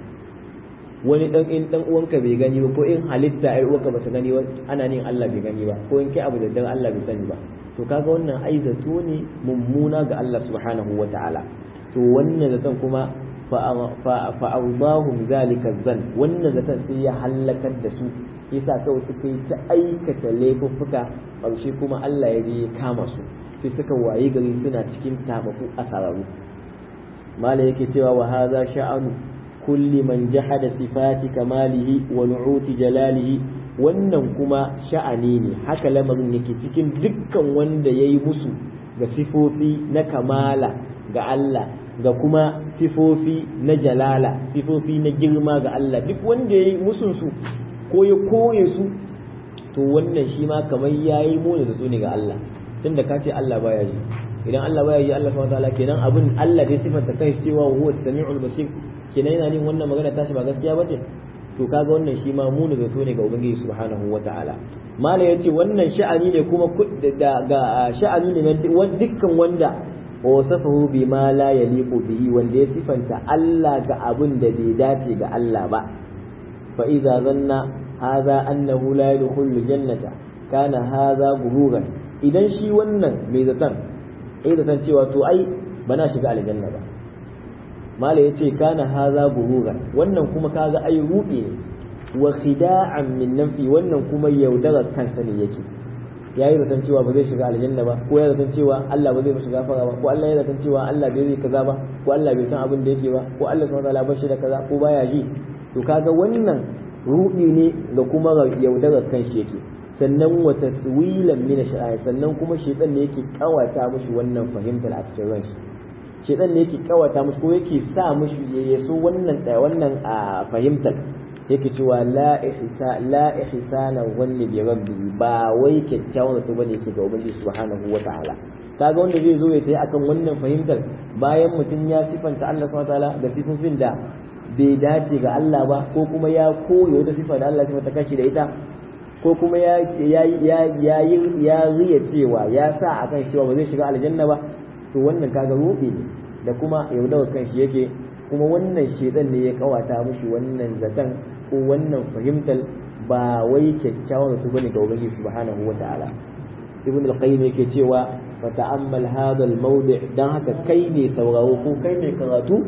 wani dan in dan uwanka bai gani ba ko in halitta ai uwanka bata gani ba ana nin Allah bai gani ba ko in kai abu da dan Allah bai sani ba to kaga wannan ai zato ne mummuna ga Allah subhanahu wata'ala to wannan zaton kuma fa'audahum zalika zan wannan zaton sai ya hallakar da su yasa kawai suka yi ta aikata laifuffuka ƙarshe kuma Allah ya je ya kama su sai suka waye gari suna cikin tabaku asararu mala yake cewa wa hadha sha'anu kulli man jahada sifati kamalihi wa nu'uti jalalihi wannan kuma sha'ani ne haka lamarin yake cikin dukkan wanda yayi musu ga sifofi na kamala ga Allah ga kuma sifofi na jalala sifofi na girma ga Allah duk wanda ya yi musunsu ko ya koye su to wannan shi ma kamar ya yi mona da su ne ga Allah tunda ka ce Allah baya ji idan Allah baya ji Allah subhanahu wataala kenan abin Allah dai sifanta kai cewa huwa samiul basir kenan yana nin wannan magana tashi ba gaskiya bace to kaga wannan shi ma muna zato ne ga ubangiji subhanahu wataala mala yace wannan sha'ani ne kuma ga sha'ani ne na dukkan wanda wa wasafahu bima la yaliqu bihi wanda ya sifanta Allah ga abin da bai dace ga Allah ba fa idza zanna hadha annahu la yadkhulu jannata kana hadha gururan idan shi wannan mai zaton ai zaton cewa to ai bana shiga aljanna ba mala yace kana hadha gururan wannan kuma kaga ai rubi ne wa khida'an min nafsi wannan kuma yaudarar kansa ne yake ya yi zaton cewa ba zai shiga aljanna ba ko ya zaton cewa Allah ba zai mishi gafara ba ko Allah ya zaton cewa Allah bai zai kaza ba ko Allah bai san abin da yake ba ko Allah subhanahu wataala bashi da kaza ko baya ji to kaga wannan rudi ne da kuma yaudarar kanshi yake sannan wa taswilan min shaytan sannan kuma shaytan ne yake kawata mushi wannan fahimtar a cikin ranshi shaytan ne yake kawata mushi ko yake sa mushi ya so wannan wannan fahimtar yake cewa la ihsa la ihsana wanni bi rabbi ba wai kyakkyawan zato bane yake ga ubangiji subhanahu wata'ala kaga wanda zai zo ya tayi akan wannan fahimtar bayan mutum ya sifanta Allah subhanahu wataala da sifofin da bai dace ga Allah ba ko kuma ya koyi wata sifa da Allah sifanta kashi da ita ko kuma ya ya ya ya ya riya cewa ya sa akan cewa ba zai shiga aljanna ba to wannan kaga rubi ne da kuma yaudawar kanshi yake kuma wannan shedan ne ya kawata mushi wannan zaton ko wannan fahimtar ba wai kyakkyawan su bane ga ubangiji subhanahu wataala ibn al-qayyim yake cewa fa ta'ammal hadha al-mawdi' dan haka kai ne sauraro ko kai ne karatu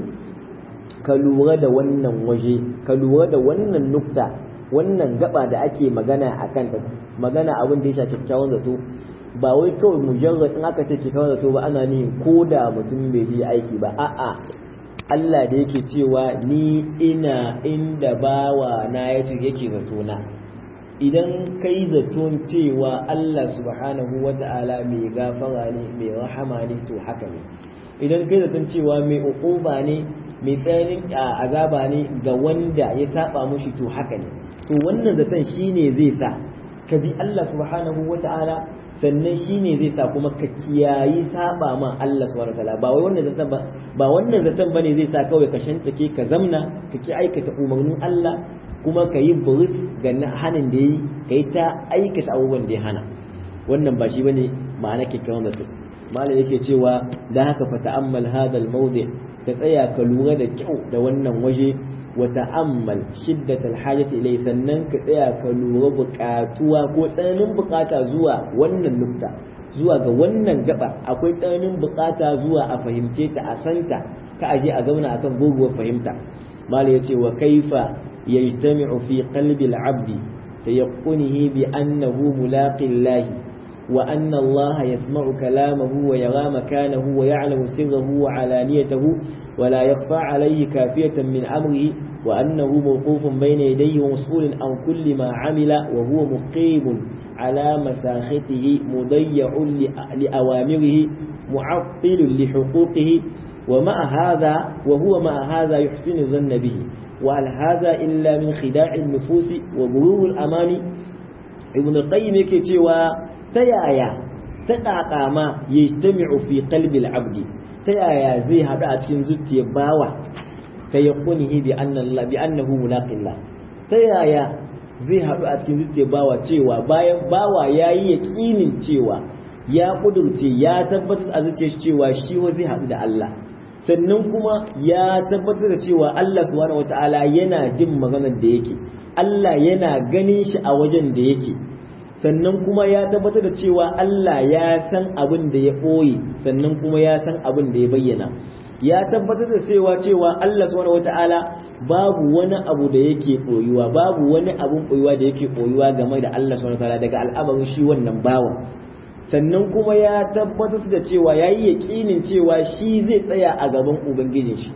ka lura da wannan waje ka lura da wannan nukta wannan gaba da ake magana akan ta magana abin da ya shafi kyakkyawan zato ba wai kawai mujarrad in aka ce kyakkyawan zato ba ana ni ko da mutum bai yi aiki ba a'a Allah da yake cewa ni ina inda bawa na yace yake zato na idan kai zaton cewa Allah subhanahu wa ta'ala mai gafara ne mai rahama ne to haka ne idan kai zaton cewa mai uquba ne mai tsananin azaba ne ga wanda ya saba mushi to haka ne to wannan zaton shine zai sa ka bi Allah subhanahu wata'ala sannan shine zai sa kuma ka kiyayi saba ma Allah subhanahu wata'ala ba wai wannan zaton ba ba wannan zaton bane zai sa kawai ka shantake ka zamna ka ki aikata umarnin Allah kuma ka yi buris ga hanin da yi ka yi ta aikata abubuwan da ya hana wannan ba shi bane ma'ana kyakkyawan zato malam yake cewa da haka fa ta'ammal hadal mawdi ka tsaya ka lura da kyau da wannan waje wa ta'ammal shiddat alhajati ilai sannan ka tsaya ka lura buƙatuwa ko tsananin buƙata zuwa wannan nukta zuwa ga wannan gaba akwai tsananin buƙata zuwa a fahimce ta a santa ka aje a zauna akan goguwar fahimta malam yace wa kaifa yajtami'u fi qalbi al-'abdi tayaqqunihi bi annahu mulaqillahi وأن الله يسمع كلامه ويرى مكانه ويعلم سره وعلانيته ولا يخفى عليه كافية من أمره وأنه موقوف بين يديه ومسؤول عن كل ما عمل وهو مقيم على مساخته مضيع لأوامره معطل لحقوقه ومع هذا وهو مع هذا يحسن الظن به وهل هذا إلا من خداع النفوس وغرور الأمان ابن القيم يكي ta yaya ta ƙaƙama ya jami'u fi qalbil abdi ta yaya zai haɗu a cikin zuciyar bawa ta yakunihi bi annallahi bi annahu mulaqillah ta yaya zai haɗu a cikin zuciyar bawa cewa bayan bawa yayi yaƙinin cewa ya kudurce ya tabbatar a zuciyar cewa shi wa zai haɗu da Allah sannan kuma ya tabbatar da cewa Allah subhanahu wataala yana jin maganar da yake Allah yana ganin shi a wajen da yake sannan kuma ya tabbatar da cewa Allah ya san abin da ya ɓoye sannan kuma ya san abin da ya bayyana ya tabbatar da cewa cewa Allah subhanahu wata'ala babu wani abu da yake ɓoyuwa babu wani abun ɓoyuwa da yake ɓoyuwa game da Allah subhanahu wata'ala daga al'amarin shi wannan bawan sannan kuma ya tabbatar da cewa ya yi yaƙinin cewa shi zai tsaya a gaban ubangijin shi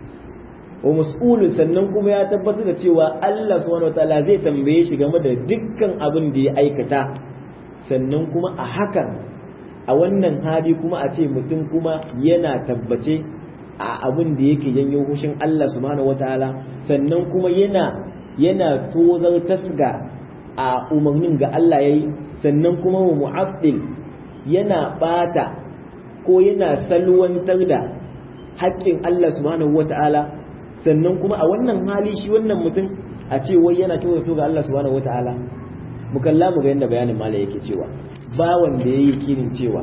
wa mas'ulun sannan kuma ya tabbatar da cewa Allah subhanahu wataala zai tambaye shi game da dukkan abin da ya aikata sannan kuma a hakan a wannan hali kuma a ce mutum kuma yana tabbace a abin da yake janyo hushin Allah subhanahu wataala sannan kuma yana yana tozar tasga a umarnin ga Allah yayi sannan kuma wa mu'addil yana bata ko yana salwantar da haƙƙin Allah subhanahu wataala sannan kuma a wannan hali shi wannan mutum a ce wai yana kyautata ga Allah subhanahu wataala mu kalla mu ga yanda bayanin mala yake cewa ba wanda yayi yakinin cewa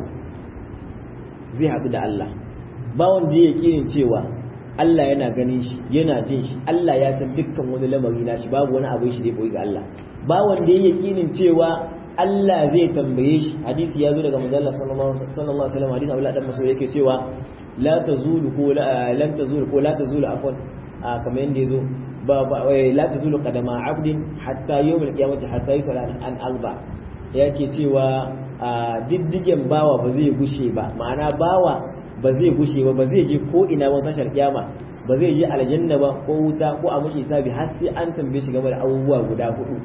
zai haɗu da Allah ba wanda yayi yakinin cewa Allah yana ganin shi yana jin shi Allah ya san dukkan wani lamari na shi babu wani abu shi da ya ga Allah ba wanda yayi yakinin cewa Allah zai tambaye shi hadisi ya zo daga manzo Allah sallallahu alaihi wasallam hadisi Abdullah dan Mas'ud yake cewa la tazulu ko lan tazulu ko la tazulu afwan kamar yadda ya zo ba ba la tazulu qadama abdin hatta yawmul qiyamati hatta yusala an alba yake cewa diddigen bawa ba zai gushe ba ma'ana bawa ba zai gushe ba ba zai je ko ina ba tashar kiyama ba zai je aljanna ba ko wuta ko a mushi hisabi har sai an tambaye shi game da abubuwa guda hudu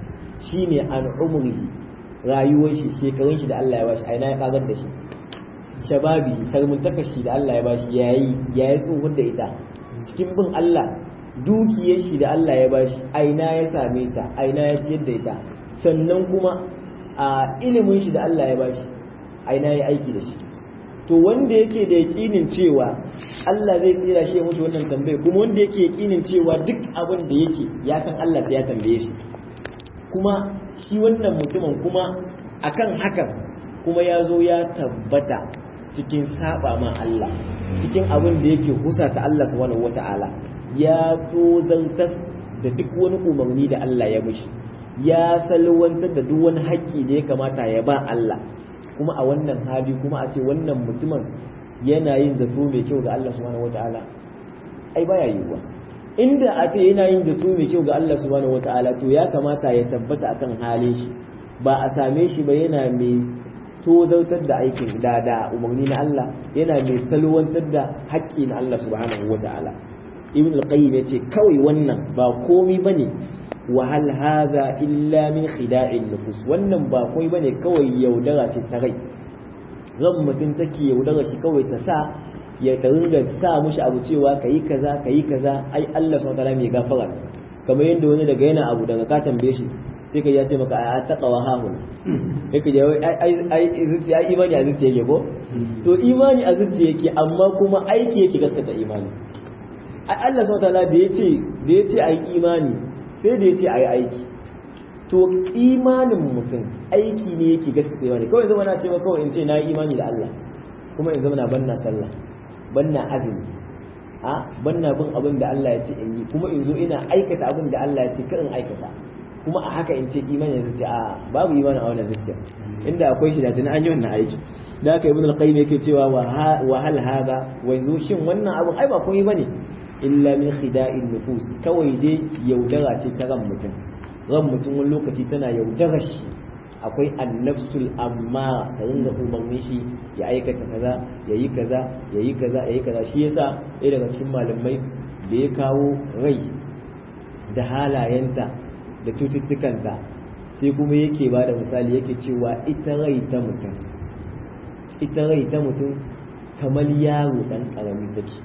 shine an umrihi rayuwar shi shekarun shi da Allah ya bashi aina ya kagar da shi shababi sarmuntaka shi da Allah ya bashi yayi yayi tsohon da ita cikin bin Allah dukiyar shi da Allah ya bashi aina ya same ta aina ya ciyar da ita sannan kuma a ilimin shi da Allah ya bashi aina ya aiki da shi to wanda yake da yakinin cewa Allah zai tsira shi mutu wannan tambaye kuma wanda yake yakinin cewa duk abin da yake ya san Allah sai ya tambaye shi kuma shi wannan mutumin kuma akan hakan kuma ya zo ya tabbata cikin saba ma Allah cikin abin da yake husata Allah subhanahu wata'ala ya tozantar da duk wani umarni da Allah ya mishi ya salwantar da duk wani haƙƙi da ya kamata ya ba Allah kuma a wannan hali kuma a ce wannan mutumin yana yin zato mai kyau ga Allah subhanahu wata'ala ai baya yiwuwa inda a ce yana yin zato mai kyau ga Allah subhanahu wata'ala to ya kamata ya tabbata akan halin shi ba a same shi ba yana mai tozartar da aikin da da umarni na Allah yana mai salwantar da haƙƙi na Allah subhanahu wa ta'ala ibn al-qayyim yace kawai wannan ba komai bane wa hal hadha illa min khida'in nufus wannan ba komai bane kawai yaudara ce ta rai ran mutum take yaudara shi kawai ta sa ya ringa sa mushi abu cewa kayi kaza kayi kaza ai Allah subhanahu wataala mai gafara kamar yadda wani daga yana abu daga ka tambaye shi sai ka ya ce maka ai taqwa hahun sai ka jawo ai ai zuciya ai imani a zuciya yake ko to imani a zuciya yake amma kuma aiki yake gaskata imani ai Allah subhanahu wataala da yace da yace ai imani sai da yace ai aiki to imanin mutum aiki ne yake gaskata imani kawai zama na ce maka kawai in ce na yi imani da Allah kuma in zama na banna sallah banna azumi a banna bin abin da Allah ya ce in yi kuma in zo ina aikata abin da Allah ya ce kar in aikata kuma a haka in ce imani ya ce a babu imani a wannan zuciya inda akwai shi da tana an yi wannan aiki da haka ibn al-qayyim yake cewa wa hal hada wai zo shin wannan abin ai ba komai bane illa min khida'in nufus kawai dai yaudara ce ta ran mutum ran mutum wani lokaci tana yaudara shi akwai annafsul amma ta ringa umarni shi ya aikata kaza ya yi kaza ya yi kaza ya yi kaza shi yasa ɗaya daga cikin malamai da ya kawo rai da halayenta da cututtukanta sai kuma yake ba da misali yake cewa ita rai ta mutum ita rai ta mutum kamar yaro ɗan ƙarami take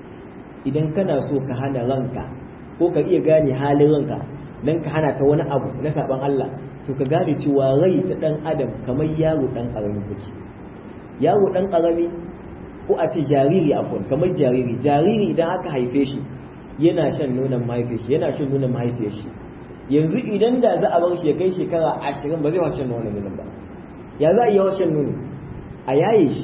idan kana so ka hana ranka ko ka iya gane halin ranka don ka hana ta wani abu na saban Allah to ka gane cewa rai ta dan adam kamar yaro dan karami kuke yaro dan karami ko a ce jariri afon kamar jariri jariri idan aka haife shi yana shan nonon mahaifiyar shi yana shan nonon mahaifiyar shi yanzu idan da za a bar shi ya kai shekara ashirin ba zai wasu shan nonon nonon ba ya za a yi shan nono a yaye shi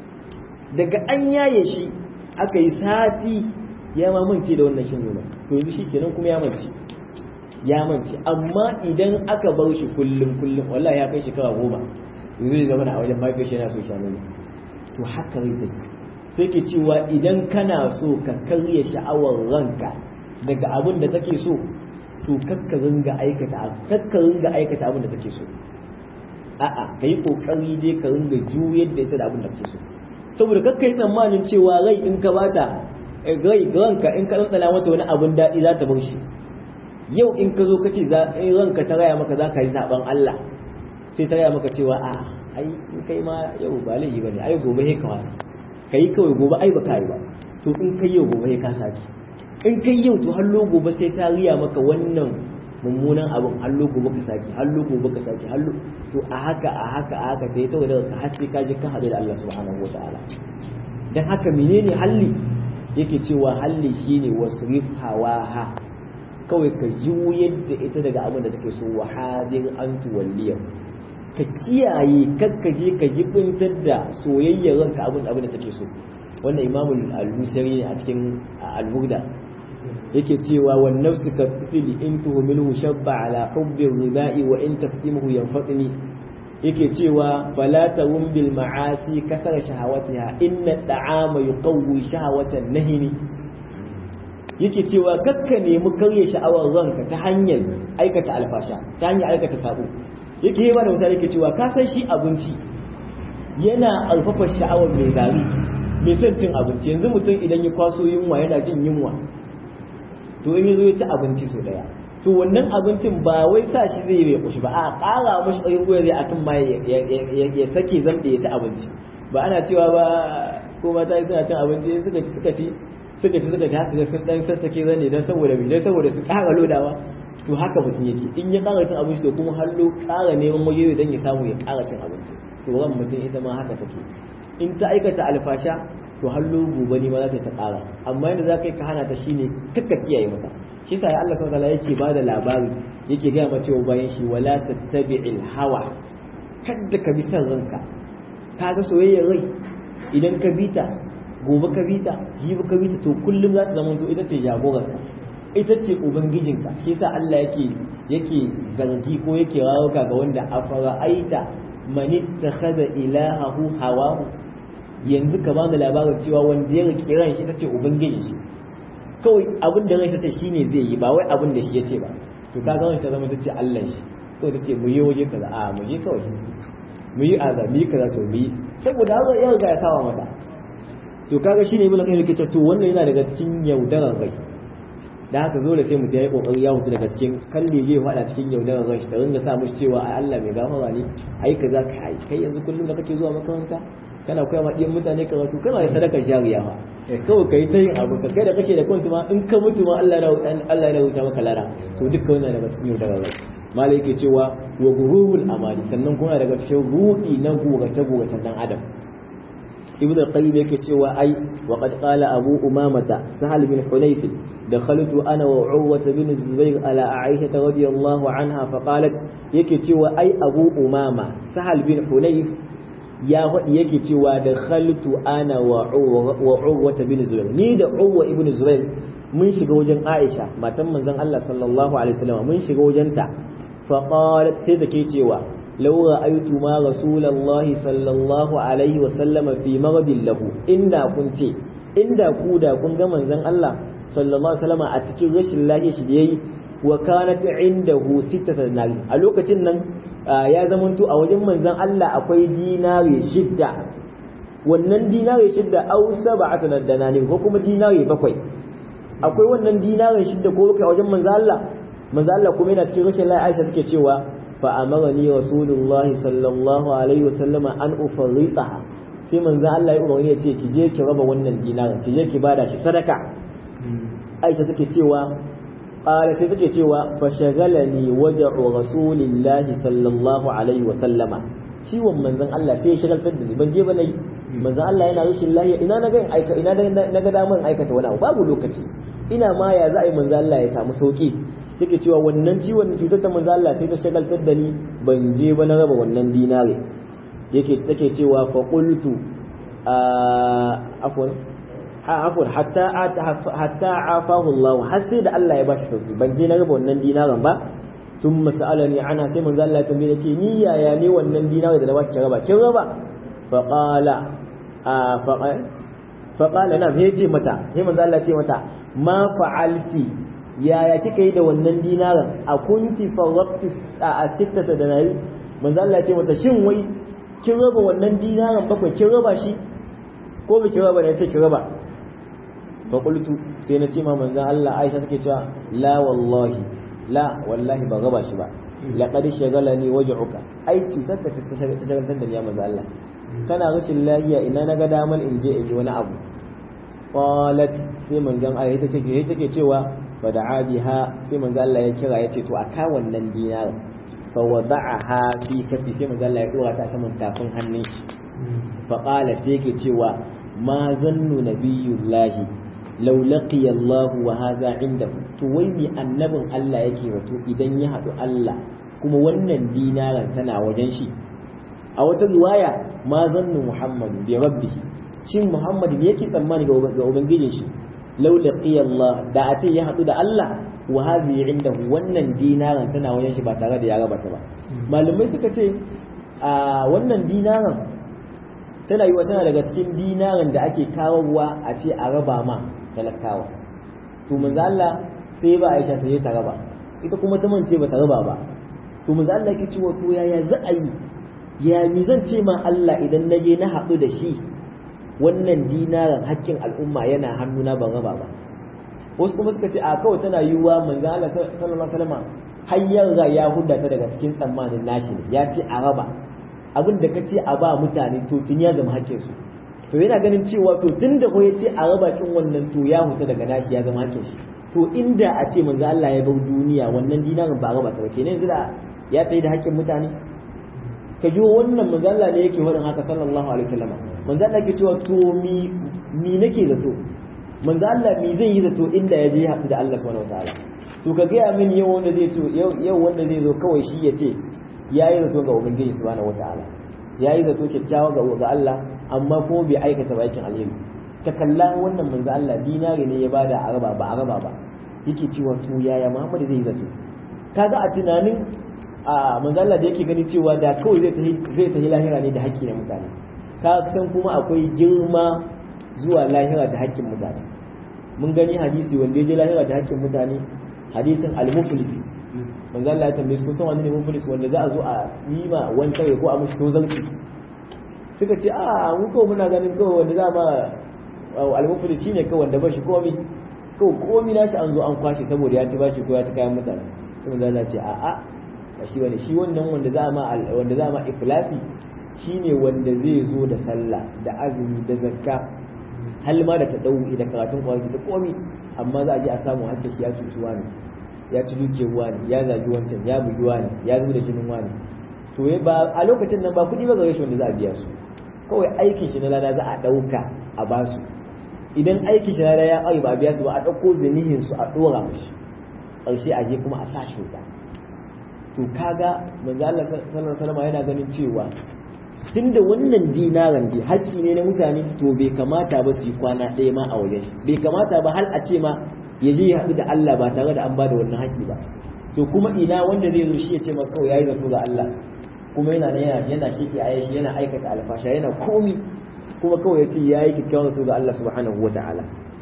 daga an yaye shi aka yi sati ya mamance da wannan shan nonon to yanzu shi kenan kuma ya mance ya mance amma idan aka bar shi kullum kullum wallahi ya kai shekara goma zai zama a wajen mafi shi yana so sha nono to haka rai take sai ke cewa idan kana so ka karya sha'awar ranka daga abin da take so to kakka ringa aikata kakka ringa aikata abin da take so a'a kai kokari dai ka ringa juyar da ita da abin da kake so saboda kakka yi tsammanin cewa rai in ka bata rai ranka in ka tsantsana mata wani abin daɗi za ta bar shi yau in ka zo ka ce in ranka ta raya maka za ka yi zaben Allah sai ta raya maka cewa a ai in kai ma yau ba laifi bane ai gobe sai ka wasa kai kawai gobe ai ba kai ba to in kai yau gobe sai ka saki in kai yau to hallo gobe sai ta riya maka wannan mummunan abin hallo gobe ka saki hallo gobe ka saki hallo to a haka a haka a haka sai ta daga ka haske ka je ka hadu da Allah subhanahu wataala dan haka menene halli yake cewa halli shine wasrif hawaha kawai ka juyar da ita daga abin da take so wa hadin an tuwalliya ka kiyaye kakka je ka jibintar da soyayyar ranka abin abin da take so wannan imamu al-musari ne a cikin al-burda yake cewa wan nafsu ka fili in tuhmilu shabba ala hubbi ridai wa in taftimuhu yanfatini yake cewa fala tawum bil ma'asi kasara shahawatiha inna da'ama yuqawwi shahawatan nahini yake cewa kakka nemi karya sha'awar ranka ta hanyar aikata alfasha ta hanyar aikata sabo yake yi mana misali yake cewa ka san shi abinci yana alfafa sha'awar mai gari mai son cin abinci yanzu mutum idan ya kwaso yunwa yana jin yunwa to in yazo ya ci abinci so daya to wannan abincin ba wai sa shi zai yi kushi ba a ƙara mashi tsayin goya zai akan ma ya sake zamɗe ya ci abinci ba ana cewa ba ko mata suna cin abinci suka ci suka ci suka ci suka ci haka sun dan sassake zane dan saboda me dan saboda su ƙara lodawa to haka mutum yake in ya ƙara cin abinci to kuma hallo ƙara neman waje dan ya samu ya ƙara cin abinci to ran mutum ita ma haka take in ta aikata alfasha to hallo gobe ne ma za ta ƙara amma yadda za ka yi ka hana ta shine kakka kiyaye mata shi yasa ya Allah subhanahu wataala yake ba da labari yake gaya ma cewa bayan shi wala tattabi'il hawa kadda ka bi san ranka ka ga soyayyar rai idan ka bi ta gobe ka bi ta jibi ka bi ta to kullum za ta zama to ita ce jagorarka ita ce ubangijinka shi yasa Allah yake yake zargi ko yake rawuka ga wanda afara aita man ittakhadha ilahahu hawahu yanzu ka bani labarin cewa wanda ya rike ran shi tace ubangijin shi kawai abin da ran shi tace shine zai yi ba wai abin da shi yace ba to ka ga ran shi zama tace Allah shi to tace mu yi waje kaza a mu je kawai mu yi azabi kaza to mu yi saboda haka ya riga ya kawo mata to kaga shine ibn qayyim yake to wannan yana daga cikin yaudarar rai da haka dole sai mutum ya yi kokari ya hutu daga cikin kalle zai fada cikin yaudarar rai da ringa sa mushi cewa ai Allah mai gafara ne ai kaza ka ai kai yanzu kullum da kake zuwa makaranta kana koya ma ɗiyan mutane karatu kana da sadakar jariya ma kawai kai ta yin abu ka kai da kake da kwanta ma in ka mutu ma Allah ya rubuta maka lara to duka wannan daga cikin yau daga malai yake cewa wa gururul amali sannan kuma daga cikin rudi na gurace gurace dan adam ibnu qayyim yake cewa ai wa qad qala abu umamata sahal bin hunayf dakhaltu ana wa urwa bin zubair ala aisha radiyallahu anha fa qalat yake cewa ai abu umama sahal bin hunayf ya faɗi yake cewa da khaltu ana wa urwa bin zubair ni da urwa ibn zubair mun shiga wajen aisha matan manzon Allah sallallahu alaihi wasallam mun shiga wajen ta fa qalat sai take cewa law ra'aytu ma rasulullahi sallallahu alaihi wasallam fi maghadin lahu inda kun ce inda ku da kun ga manzon Allah sallallahu alaihi wasallam a cikin rashin lafiya shi da yayi wa kanat indahu sittata dinari a lokacin nan ya zamanto a wajen manzon Allah akwai dinari shidda wannan dinari shidda au sab'atu danani ko kuma dinari bakwai akwai wannan dinarin shidda ko kai a wajen manzon Allah manzon Allah kuma yana cikin rashin lafiya Aisha take cewa fa amarani rasulullahi sallallahu alaihi wasallam an ufarritaha sai manzon Allah ya umarni ya ce ki je ki raba wannan dinarin ki je ki bada shi sadaka Aisha take cewa قال sai take cewa fashagalani waja'u rasulillahi sallallahu alaihi wa sallama ciwon manzon Allah sai ya shagaltar da ni ban je ba nayi manzon Allah yana rashin lafiya ina na ga aika ina na ga daman aikata wani abu babu lokaci ina ma ya za a yi manzon Allah ya samu sauki yake cewa wannan ciwon cutar ta manzon Allah sai ta shagaltar da ni ban je ba na raba wannan dinare yake take cewa fa qultu afwan afwan hatta hatta afahu Allah har sai da Allah ya bashi sauki ban je na raba wannan dinaran ba tun masalani ana sai manzo Allah ya tambaye ce ni yaya ne wannan dinaran da na baki raba kin raba fa qala fa qala na me ce mata sai manzo Allah ya ce mata ma fa'alti yaya kika yi da wannan dinaran a kunti farwaqti a sittata da nayi manzo Allah ya ce mata shin wai kin raba wannan dinaran bakwai kin raba shi ko ba ki raba ne ce ki raba fa qultu sai na ce ma manzon Allah Aisha take cewa la wallahi la wallahi ba raba shi ba laqad shagalani waj'uka ai cutar ta ta shagaltar da ni ya manzon Allah kana rashin lafiya ina naga damar in je in ji wani abu qalat sai manzon Allah ta ce take cewa fa da'a biha sai manzon Allah ya kira ya ce to aka wannan dinar fa wada'aha fi kafi sai manzon Allah ya dora ta saman tafin hannun shi fa qala sai yake cewa ma zannu nabiyullahi law laqiya Allah wa hadha indahu to wai mi annabin Allah yake wato idan ya hadu Allah kuma wannan dinaran tana wajen shi a wata riwaya ma zannu Muhammad bi rabbih shin Muhammad me yake tsammani ga ubangijin shi law laqiya Allah da a ce ya hadu da Allah wa hadhi indahu wannan dinaran tana wajen shi ba tare da ya raba ta ba malamai suka ce a wannan dinaran tana yi wa tana daga cikin dinaran da ake kawowa a ce a raba ma talakawa to manzo Allah sai ba Aisha sai ta raba ita kuma ta mance ba ta raba ba to manzo Allah yake cewa to yaya za a yi ya mi zan ce ma Allah idan na je na haɗu da shi wannan dinaran hakkin al'umma yana hannuna ban raba ba wasu kuma suka ce a kawai tana yiwuwa manzo Allah sallallahu alaihi wasallam har yanzu ya hudda ta daga cikin tsammanin nashi ne ya ce a raba abin da ka ce a ba mutane to tun ya zama hakkin su to yana ganin cewa to tun da ko ya ce a raba kin wannan to ya huta daga nashi ya zama hakkin shi to inda a ce manzo Allah ya bar duniya wannan dinarin ba raba ta ba kenan yanzu da ya tsaye da hakkin mutane ka ji wannan manzo Allah ne yake faɗin haka sallallahu alaihi wasallam manzo Allah ke cewa to mi mi nake zato manzo Allah mi zai yi zato inda ya je ya haɗu da Allah subhanahu wataala to ka gaya min yau wanda zai to yau wanda zai zo kawai shi ya ce ya yi zato ga ubangiji subhanahu wataala ya yi zato kyakkyawa ga ga Allah amma ko bai aikata ba aikin alheri ta kalla wannan manzo Allah dinari ne ya bada a raba ba a raba ba yake cewa to yaya Muhammad zai yi zato kaga a tunanin a manzo Allah da yake gani cewa da kawai zai tafi zai tafi lahira ne da haƙƙi na mutane ka san kuma akwai girma zuwa lahira da haƙƙin mutane mun gani hadisi wanda ya je lahira da haƙƙin mutane hadisin al-muflis manzo Allah ya tambaye su kusan wani ne muflis wanda za a zo a yi ma wani kare ko a mushi tozarci suka ce a mu kawai muna ganin kawai wanda za ma al-muflis shine kawai wanda ba shi komai kawai komai nashi an zo an kwashe saboda ya ci bashi ko ya ci kayan mutane sai manzo Allah ya ce a a ba shi bane shi wannan wanda za ma wanda za ma iflasi shine wanda zai zo da sallah da azumi da zakka hal ma da tadawi da karatun kwanaki da komi amma za a je a samu hakkin shi ya cuci wani ya ci dukiyar wani ya zagi wancan ya bugi wani ya zuba da jinin wani to ba a lokacin nan ba kuɗi ba gare shi wanda za a biya su kawai aikin shi na lada za a ɗauka a basu idan aikin shi na lada ya ƙari ba a biya su ba a ɗauko zanihin su a ɗora mashi ƙarshe a je kuma a sa shi wuta to kaga manzo Allah sallallahu alaihi wasallam yana ganin cewa tunda wannan dinaran bi haƙƙi ne na mutane to bai kamata ba su yi kwana ɗaya ma a wajen shi bai kamata ba hal a ce ma ya je ya haɗu da Allah ba tare da an ba da wannan haƙƙi ba to kuma ina wanda zai zo shi ya ce maka kawai yayi zato ga Allah kuma yana yana yana shiki a shi yana aikata alfasha yana komi kuma kawai ya ce yayi kikkiawan zato ga Allah subhanahu wataala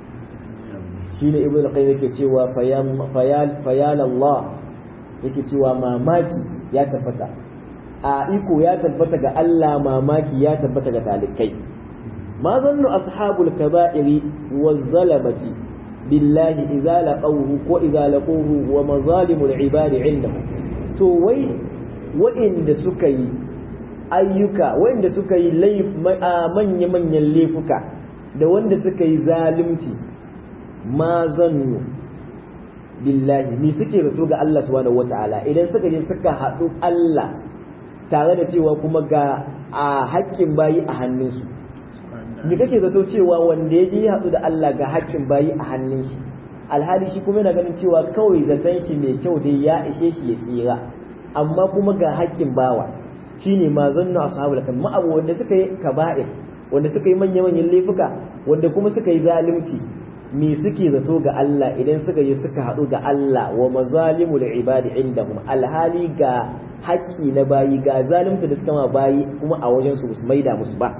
shine ibnu al-qayyim yake cewa fayal fayal Allah yake cewa mamaki ya tabbata a iko ya tabbata ga Allah mamaki ya tabbata ga talikai ma zannu ashabul kaba'iri waz zalamati billahi idza laqawhu ko idza laquhu wa mazalimul ibadi indahu to wai wa'inda suka yi ayyuka wa'inda suka yi manya manyan laifuka da wanda suka yi zalunci ma zannu billahi ni suke zato ga Allah subhanahu wataala idan suka je suka haɗu Allah tare da cewa kuma ga a haƙƙin bayi a hannunsu me kake zato cewa wanda ya je ya haɗu da Allah ga haƙƙin bayi a hannun shi alhali shi kuma yana ganin cewa kawai zaton shi mai kyau dai ya ishe shi ya tsira amma kuma ga haƙƙin bawa shine ma zannu ashabul kan ma abu wanda suka yi kaba'ir wanda suka yi manya manyan laifuka wanda kuma suka yi zalunci me suke zato ga Allah idan suka yi suka haɗu ga Allah wa mazalimul ibadi indahum alhali ga haƙƙi na bayi ga zalunta da suka ma bayi kuma a wajen su su maida musu ba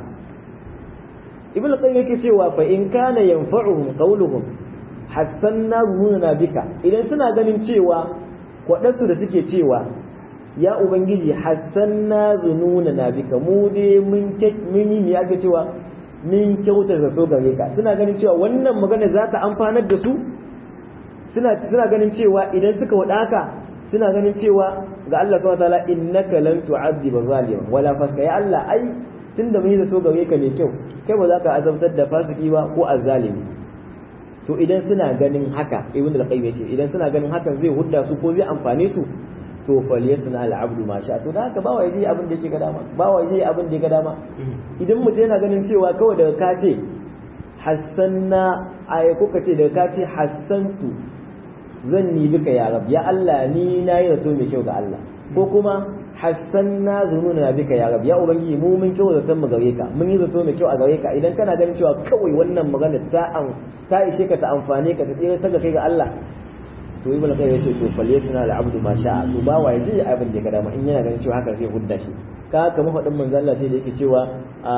ibn qayyim yake cewa fa in kana yanfa'uhum qawluhum hassanna zununa bika idan suna ganin cewa kwaɗansu da suke cewa ya ubangiji hassanna zununa na bika mu dai mun yi ya ga cewa min kyautar zato gare ka suna ganin cewa wannan magana za ta amfanar da su suna suna ganin cewa idan suka wada haka suna ganin cewa ga Allah subhanahu wataala innaka lan tu'adhiba zaliman wala faska ya Allah ai tunda mun yi zato gare ka mai kyau kai ba za ka azabtar da fasiki ba ko azzalimi to idan suna ganin haka ibn al-qayyim yace idan suna ganin hakan zai hudda su ko zai amfane su to falyasna al-abdu ma sha to da haka bawa yaje abin da yake ga dama bawa yaje abin da yake ga dama idan mutum yana ganin cewa kawai daga ka ce hassanna ay kuka ce daga ka ce hassantu zan ni bika ya rab ya Allah ni na yi zato mai kyau ga Allah ko kuma hassanna zununa bika ya rab ya ubangiji mu mun kyau zaton mu gare ka mun yi zato mai kyau a gare ka idan kana ganin cewa kawai wannan magana ta an ta ishe ka ta amfane ka ta tsira ta kai ga Allah to ibn qayyim yace to fal yasna al abdu ma sha'a to ba wa yaji abin da ya ga dama in yana ganin cewa haka zai hudda shi ka kama faɗin manzo Allah ce da yake cewa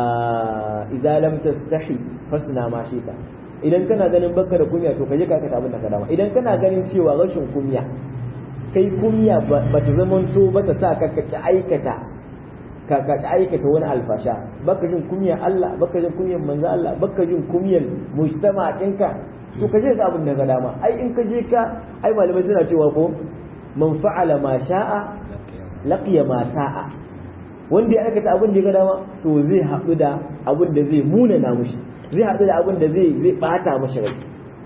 idza lam tastahi fasna ma shika idan kana ganin baka da kunya to kaje ka aikata abin da ka dama idan kana ganin cewa rashin kunya kai kunya ba ta zamanto ba ta sa ka ka aikata ka ka aikata wani alfasha baka jin kunya Allah baka jin kunyan manzo Allah baka jin kunyan mujtama ɗinka to ka je ga abin da ka dama ai in ka je ka ai malamai suna cewa ko man fa'ala ma sha'a laqiya ma sa'a wanda ya aikata abin da ya ga dama to zai haɗu da abin da zai munana mushi zai haɗu da abin da zai zai bata mashi rai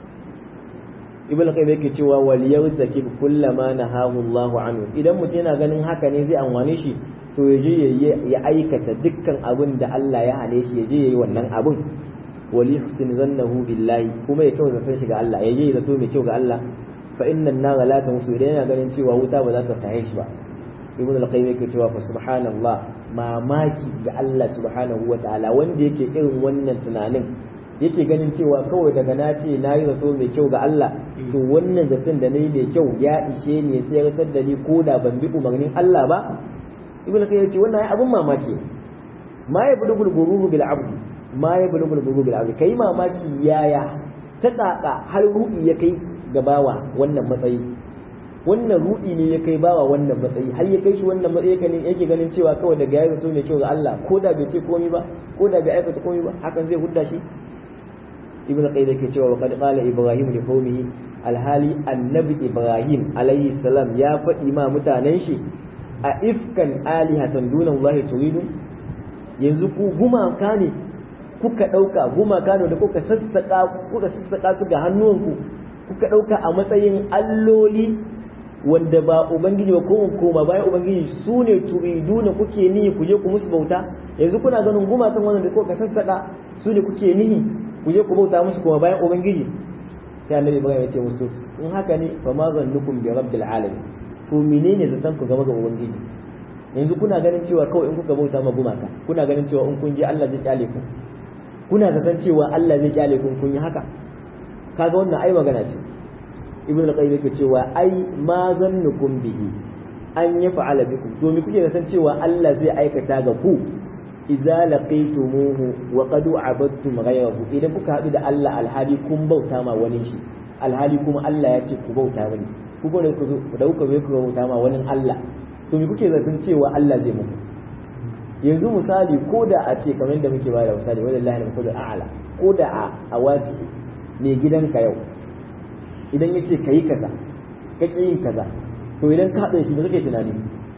ibn qayyim yake cewa wal yawtakib kullama nahahu Allahu anhu idan mutum yana ganin haka ne zai amfane shi to ya je ya aikata dukkan abin da Allah ya hane shi ya je yayi wannan abin wali husn zannahu billahi kuma ya kyau zaton shi ga Allah ya je zato mai kyau ga Allah fa innan nar la tamsu idan yana ganin cewa wuta ba za ta sahe shi ba ibn al-qayyim yake cewa fa subhanallah mamaki ga Allah subhanahu wa ta'ala wanda yake irin wannan tunanin yake ganin cewa kawai daga na ce na yi zato mai kyau ga Allah to wannan zaton da na yi mai kyau ya ishe ni ya tsayar da ni ko da ban bi umarnin Allah ba ibn al-qayyim ce wannan abin mamaki ma ya budu gurguru bil abd ma ya budu gurguru bil abd kai mamaki yaya ta tsaka har ruɗi ya kai ga bawa wannan matsayi wannan ruɗi ne ya kai bawa wannan matsayi har ya kai shi wannan matsayi kan yake ganin cewa kawai daga ya zato mai kyau ga Allah ko da bai ce komai ba ko da bai aikata komai ba hakan zai hudda shi ibn qayyim yake cewa wa qad qala ibrahim li qaumihi alhali annabi ibrahim alayhi salam ya faɗi ma mutanen shi a ifkan alihatan dunan Allah turidun yanzu ku gumaka ne kuka ɗauka gumaka ne da kuka sassaƙa kuka sassaƙa su ga hannuwanku kuka ɗauka a matsayin alloli wanda ba ubangiji ba ko koma bayan ubangiji su ne turidu na kuke nihi ku je ku musu bauta yanzu kuna ganin gumakan wannan da kuka sassaƙa su ne kuke nihi ku je ku bauta musu koma bayan ubangiji sai annabi ibrahim ya ce musu in haka ne fa ma zannukum bi rabbil alamin to menene zaton ku game ga ubangiji yanzu kuna ganin cewa kawai in kuka bauta ma gumaka kuna ganin cewa in kun je Allah zai kyale ku kuna zaton cewa Allah zai kyale ku kun yi haka kaga wannan ai magana ce ibnu al-qayyim yake cewa ai ma zannukum bihi an yaf'ala bikum to me kuke zaton cewa Allah zai aikata ga ku idza laqaytumuhu wa qad abadtum ghayrahu idan kuka haɗu da Allah alhali kun bauta ma wani shi alhali kuma Allah ya ce ku bauta wani ku gode ku zo da kuka zo ku bauta ma wani Allah to me kuke zaton cewa Allah zai muku yanzu misali ko da a ce kamar da muke bayar da misali wallahi al-masalul a'la ko da a awati ne gidanka yau idan yace kayi kaza kake yin kaza to idan ka haɗa shi me kake tunani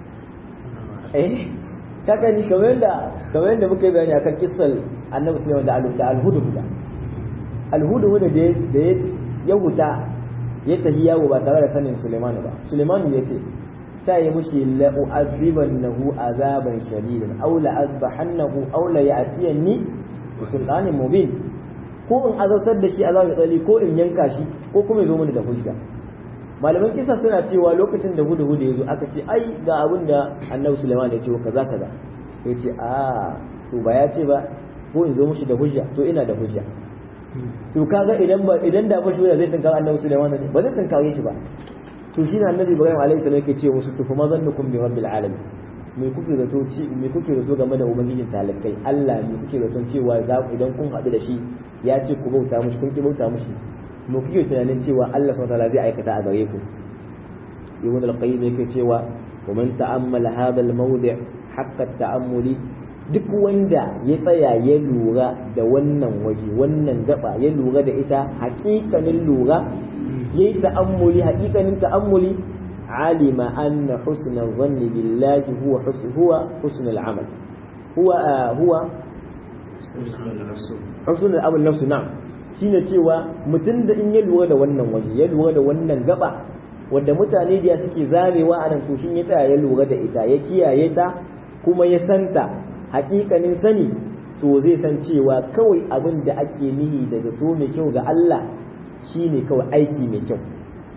eh kaka ni kamar da kamar yadda muka yi bayani akan kissal annabi sulaiman da da alhuda alhuda da da ya huta ya tafi yawo ba tare da sanin sulaiman ba sulaiman ya ce ta yi mushi la u'adhibannahu azaban shadidan aw la azbahannahu aw la ya'tiyanni bi sultanin mubin ko in azabtar da shi azabin tsali ko in yanka shi ko kuma ya zo mana da hujja malaman kisa suna cewa lokacin da hudu hudu ya zo aka ce ai ga abin da annabi suleiman ya ce wa kaza kaza ya ce a to ba ya ce ba ko in zo mushi da hujja to ina da hujja to kaga idan ba idan da bashi zai tunkar annabi suleiman ne ba zai tunkare shi ba to shi ne annabi ibrahim alaihi salam yake ce musu tufu mazannukum bi rabbil alamin me kuke zato ci me kuke zato game da ubangijin talakai Allah me kuke zato cewa za idan kun haɗu da shi ya ce ku bauta mushi kun ki bauta mushi mu kuke tunanin cewa Allah subhanahu wataala zai aikata a gare ku ibn al-qayyim yake cewa wa man ta'ammala hadha al-mawdi' haqqa ta'ammuli duk wanda ya tsaya ya lura da wannan waje wannan gaba ya lura da ita haƙiƙanin lura yayi ta'ammuli haƙiƙanin ta'ammuli alima anna husna dhanni billahi huwa huwa husnul amal huwa huwa husnul amal nafsu na'am shine cewa mutum da in ya lura da wannan waje ya lura da wannan gaba wanda mutane da suke zarewa a nan to shin ya tsaya ya lura da ita ya kiyaye ta kuma ya santa hakikanin sani to zai san cewa kawai abin da ake nihi da zato mai kyau ga Allah shine kawai aiki mai kyau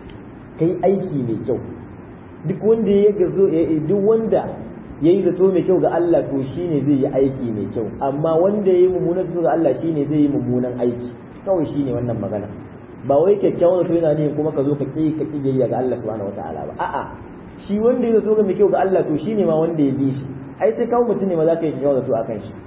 kai aiki mai kyau duk wanda ya gazo duk wanda ya yi zato mai kyau ga Allah to shine zai yi aiki mai kyau amma wanda ya yi mummunan zato ga Allah shine zai yi mummunan aiki kawai shine wannan magana ba wai kyakkyawan zato yana ne kuma ka zo ka ƙi ka ƙi biyayya ga Allah subhanahu wataala ba a'a shi wanda ya zato ga mai kyau ga Allah to shine ma wanda ya bi shi ai sai kawo mutum ne ma za ka yi kyakkyawan zato akan shi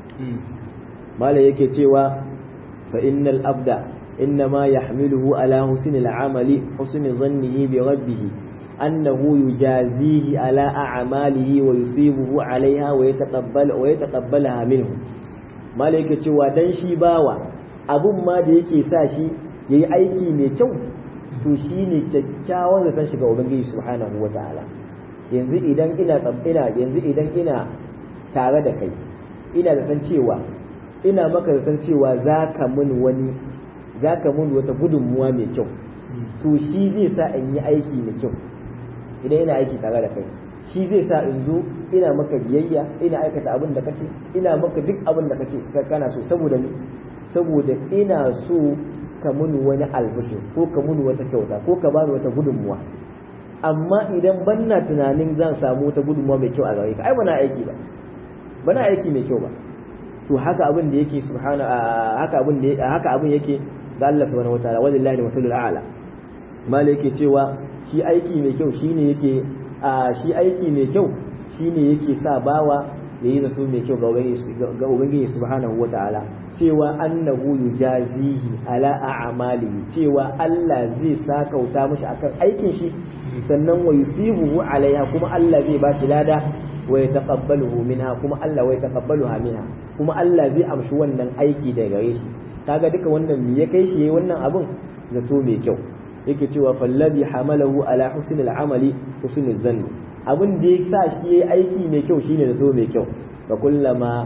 malai yake cewa fa innal abda innama yahmiluhu ala husnil amali husni dhannihi bi rabbih annahu yujazihi ala a'malihi wa yusibuhu alaiha wa yataqabbal wa yataqabbalaha minhu malai yake cewa dan shi bawa abun ma da yake sa shi ya yi aiki mai kyau to shi ne kyakkyawan zaton shiga ubangiji subhanahu wa ta'ala yanzu idan ina ina yanzu idan ina tare da kai ina zaton cewa ina maka zaton cewa za ka mun wani za ka mun wata gudunmuwa mai kyau to shi zai sa in yi aiki mai kyau idan ina aiki tare da kai shi zai sa in zo ina maka biyayya ina aikata abin da kace ina maka duk abin da kace kana so saboda saboda ina so ka muni wani albishir ko ka muni wata kyauta ko ka bani wata gudunmuwa amma idan ban na tunanin zan samu wata gudunmuwa mai kyau a gare ka ai bana aiki ba bana aiki mai kyau ba to haka abin da yake subhana haka abin da haka abin yake ga Allah subhanahu wataala wallahi masalul a'la malai yake cewa shi aiki mai kyau shine yake a shi aiki mai kyau shine yake sa bawa yayi zato mai kyau ga ubangiji subhanahu wataala cewa annahu yujazihi ala a'malihi cewa Allah zai sakauta mishi akan aikin shi sannan wa yusibuhu alaiha kuma Allah zai ba shi lada wa yataqabbaluhu minha kuma Allah wa yataqabbaluha minha kuma Allah zai amshi wannan aiki daga gare shi kaga duka wannan me ya kai shi yayi wannan abun zato mai kyau yake cewa fallabi hamalahu ala husnil amali husnul zanni abin da ya sa shi yayi aiki mai kyau shine zato mai kyau fa kullama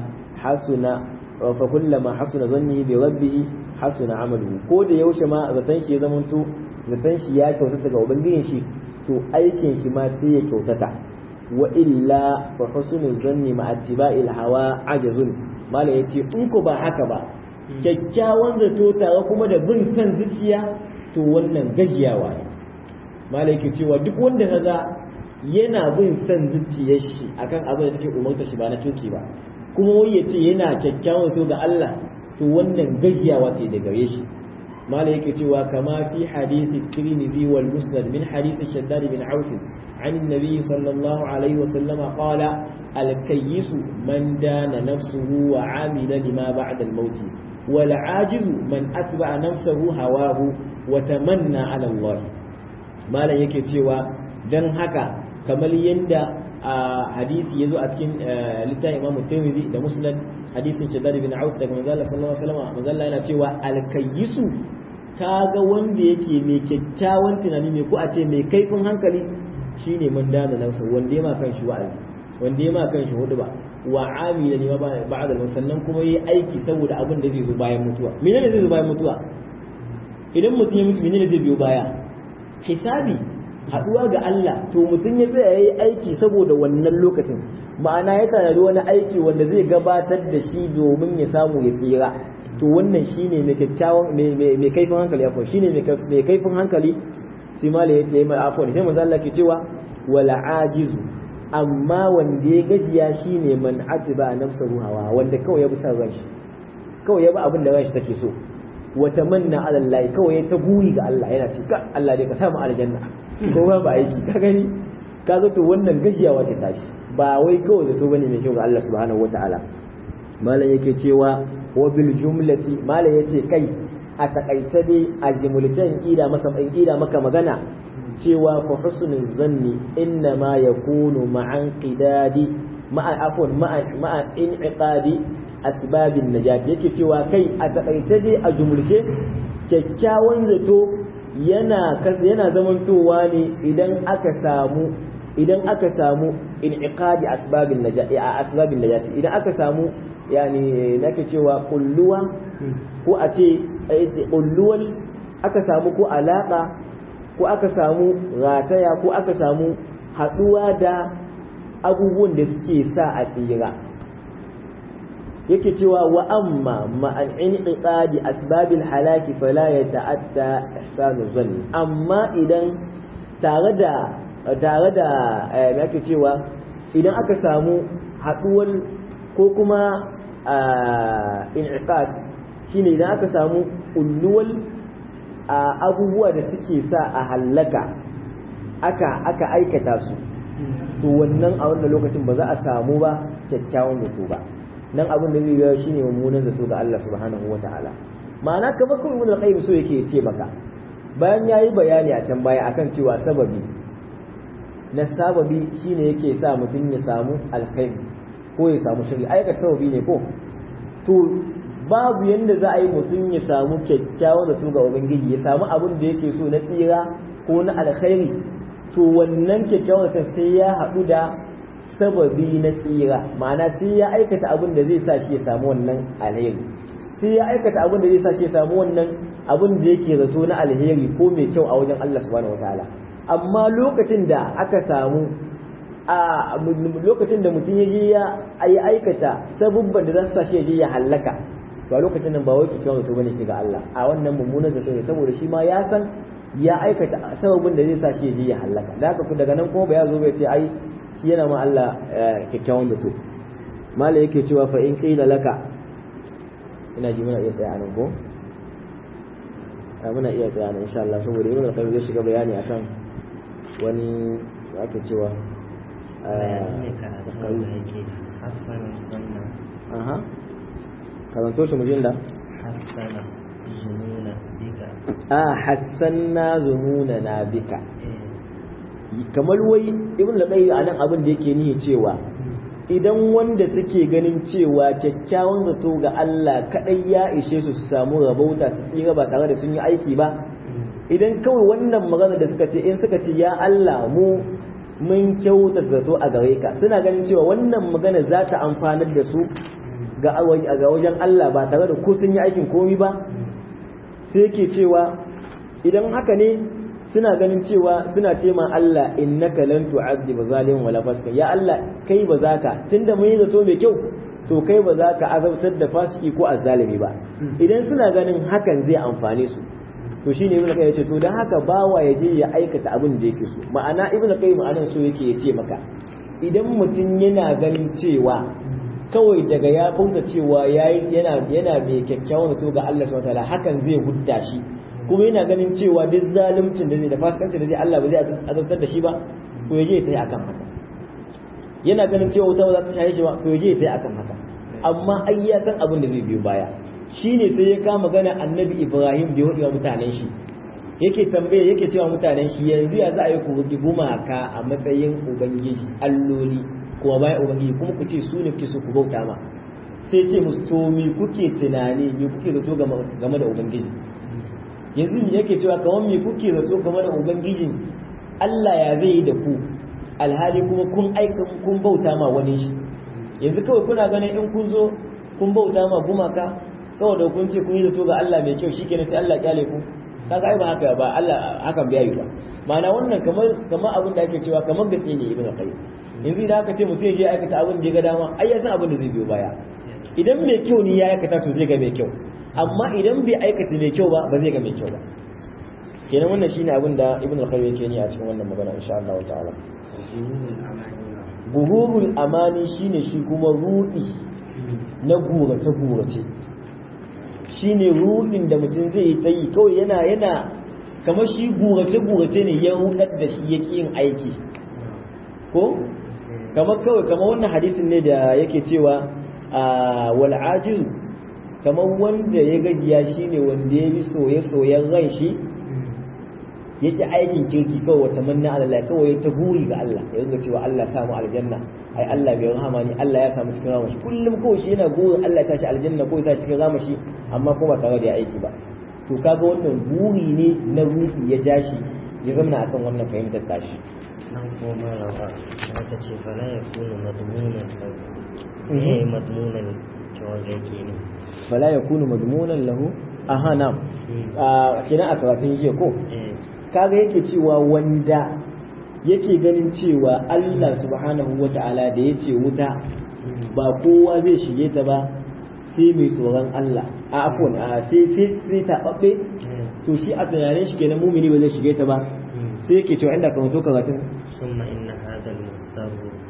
hasuna fa kullama hasuna zanni bi rabbi hasuna amaluhu ko da yaushe ma zaton shi ya zamanto zaton shi ya kyautata ga ubangijin shi to aikin shi ma sai ya kyautata wa illa fa husnul zanni ma attiba'il hawa ajazun mala yace in ko ba haka ba kyakkyawan zato tare kuma da bin san zuciya to wannan gajiyawa ne mala yake cewa duk wanda kaga yana bin san zuciyar shi akan abin da take umarta shi ba na tuki ba kuma wai yace yana kyakkyawan zato ga Allah to wannan gajiyawa ce da gare shi mala yake cewa kama fi hadisi tirmidhi wal musnad min hadisi shaddad bin aus عن النبي صلى الله عليه وسلم قال الكيس من دان نفسه وعمل لما بعد الموت والعاجز من أتبع نفسه هواه وتمنى على الله ما لا yake cewa dan haka kamar yanda a hadisi yazo a cikin littafin Imam Tirmidhi da Musnad hadisin Shaddad bin Aus daga manzo Allah sallallahu alaihi wasallam manzo Allah yana cewa al-kayyisu kaga wanda yake mai kyakkyawan tunani ne ko a ce mai kaifin hankali shine man dana nafsa wanda ya ma kan shi wa'azi wanda ya ma kan shi hudu ba wa amila ne ba'da sannan kuma yi aiki saboda abin da zai zo bayan mutuwa menene zai zo bayan mutuwa idan mutum ya mutu menene zai biyo baya hisabi haduwa ga Allah to mutum ya tsaya yayi aiki saboda wannan lokacin ma'ana ya tanadi wani aiki wanda zai gabatar da shi domin ya samu ya tsira to wannan shine mai kyakkyawan mai kaifin hankali afwan shine mai kaifin hankali sai mala yace mai afwan sai manzo Allah ke cewa wala ajizu amma wanda ya gajiya shine man atiba nafsahu hawa wanda kawai ya bi san ranshi kawai ya bi abin da ranshi take so wa tamanna ala Allah kawai ya ta guri ga Allah yana ce ka Allah dai ka samu aljanna ko ba ba aiki ka gani ka zato wannan gajiyawa ce tashi ba wai kawai zato bane mai kyau ga Allah subhanahu wataala malam yake cewa wa bil jumlati malam yace kai a takaice dai a jimulcen ida masa ida maka magana cewa fa husnul zanni inna ma yakunu ma'an qidadi ma'a afwan ma'a ma'a inqadi asbabin najat yake cewa kai a takaice dai a jumulce kyakkyawan zato yana yana zamantowa ne idan aka samu idan aka samu inqadi asbabin najat a asbabin najat idan aka samu yani nake cewa kulluwa ko a ce kulluwal aka samu ko alaka ko aka samu rataya ko aka samu haduwa da abubuwan da suke sa a tsira yake cewa wa amma ma'an inqadi asbabil halaki fala yata'atta ihsanu zanni amma idan tare da tare da me ake cewa idan aka samu haduwar ko kuma inqad shine idan aka samu ulluwal abubuwa da suke sa a hallaka aka aka aikata su to wannan a wannan lokacin ba za a samu ba kyakkyawan zato ba nan abin da zai yi shine mummunan zato ga Allah subhanahu wataala ma'ana kamar kuma ibn al-qayyim so yake ce maka bayan yayi bayani a can baya akan cewa sababi na sababi shine yake sa mutum ya samu alkhairi ko ya samu shari aika sababi ne ko to babu yanda za a yi mutum ya samu kyakkyawan zato ga ubangiji ya samu abin da yake so na tsira ko na alkhairi to wannan kyakkyawan zato sai ya haɗu da sababi na tsira ma'ana sai ya aikata abin da zai sa shi ya samu wannan alheri sai ya aikata abin da zai sa shi ya samu wannan abin da yake zato na alheri ko mai kyau a wajen Allah subhanahu wataala amma lokacin da aka samu a lokacin da mutum ya je ya yi aikata sabubban da za su sa shi ya je ya hallaka to a lokacin nan ba wai kyakkyawan zato bane ke ga Allah a wannan mummunan zato ne saboda shi ma ya san ya aikata sababin da zai sa shi ya je ya hallaka da haka daga nan kuma ba ya zo bai ce ai shi yana ma Allah kyakkyawan zato mala yake cewa fa in qila laka ina ji muna iya tsaya anan ko muna iya tsaya anan insha Allah saboda ibn al-qayyim zai shiga bayani akan wani ake cewa ne karatu da yake hassana sunna aha karanto shi mujin da hassana zununa bika a hassanna zununa bika kamar wai ibn al-qayyim anan abin da yake nihi cewa idan wanda suke ganin cewa kyakkyawan zato ga Allah kadai ya ishe su su samu rabauta su tsira ba tare da sun yi aiki ba idan kawai wannan magana da suka ce in suka ce ya Allah mu mun kyauta zato a gare ka suna ganin cewa wannan magana za ta amfanar da su ga ga wajen Allah ba tare da ko sun yi aikin komi ba sai yake cewa idan haka ne suna ganin cewa suna ce ma Allah innaka lan tu'adhib zalimin wala fasika ya Allah kai ba za ka tunda mun yi zato mai kyau to kai ba za ka azabtar da fasiki ko azzalimi ba idan suna ganin hakan zai amfane su to shine ibnu qayyim yace to dan haka bawa ya je ya aikata abin da yake so ma'ana ibnu qayyim anan so yake yace maka idan mutum yana ganin cewa kawai daga ya fauta cewa yayi yana yana mai kyakkyawan to ga Allah subhanahu wataala hakan zai hudda shi kuma yana ganin cewa duk zaluncin da zai da fasikancin da zai Allah ba zai azabtar da shi ba to yaje ta yi akan haka yana ganin cewa wuta ba za ta shaye shi ba to yaje ta yi akan haka amma ai ya san abin da zai biyo baya shine sai ya kama gana annabi Ibrahim da ya wa mutanen shi yake tambaye yake cewa mutanen shi yanzu ya za a yi ku rugi gumaka a matsayin ubangiji alloli kuma bayan ubangiji kuma ku ce su ne kuke so ku bauta ma sai ce musu to me kuke tunani me kuke zato game da ubangiji yanzu me yake cewa kamar me kuke zato game da ubangijin Allah ya zai yi da ku alhali kuma kun aika kun bauta ma wani shi yanzu kawai kuna ganin in kun zo kun bauta ma gumaka kawai da kun ce kun yi zato ga Allah mai kyau shikenan sai Allah kyale ku kaga ai ba haka ba Allah hakan bai yi ba ma'ana wannan kamar kamar abin da ake cewa kamar gatsi ne ibnu qayyim yanzu idan aka ce mutum ya je aikata abin da ya ga dama ai ya san abin da zai biyo baya idan mai kyau ne ya aikata to zai ga mai kyau amma idan bai aikata mai kyau ba ba zai ga mai kyau ba kenan wannan shine abin da ibnu qayyim yake ni a cikin wannan magana insha Allah ta'ala guhurul amani shine shi kuma rudi na gurace gurace shine rudin da mutum zai yi tsayi kawai yana yana kamar shi gurace gurace ne ya rudar da shi yake yin aiki ko kamar kawai kamar wannan hadisin ne da yake cewa wal ajiz kamar wanda ya gajiya shine wanda ya bi soye soyen ran shi yake aikin kirki kawai wata manna Allah kawai ta buri ga Allah ya ringa cewa Allah samu aljanna ai Allah bai rahama ni Allah ya samu cikin ramashi kullum kawai shi yana burin Allah ya sashi aljanna ko ya sashi cikin ramashi amma kuma tare da ya aiki ba to kaga wannan buri ne na ruhi ya ja shi ya zama akan wannan fahimtar tashi nan kuma rawa aka ce fala ya kunu madmunan lahu eh madmunan cewa zai ke ne fala yakunu madmunan lahu aha na'am kina a karatun jiya ko eh kaga yake cewa wanda yake ganin cewa Allah subhanahu wata'ala da yace wuta ba kowa zai shige ta ba sai mai tsoron Allah a afon a sai sai sai taɓaɓɓe to shi a tunanin shi kenan mumini ba zai shige ta ba sai yake cewa inda kan to karatun ثم إن هذا المضطر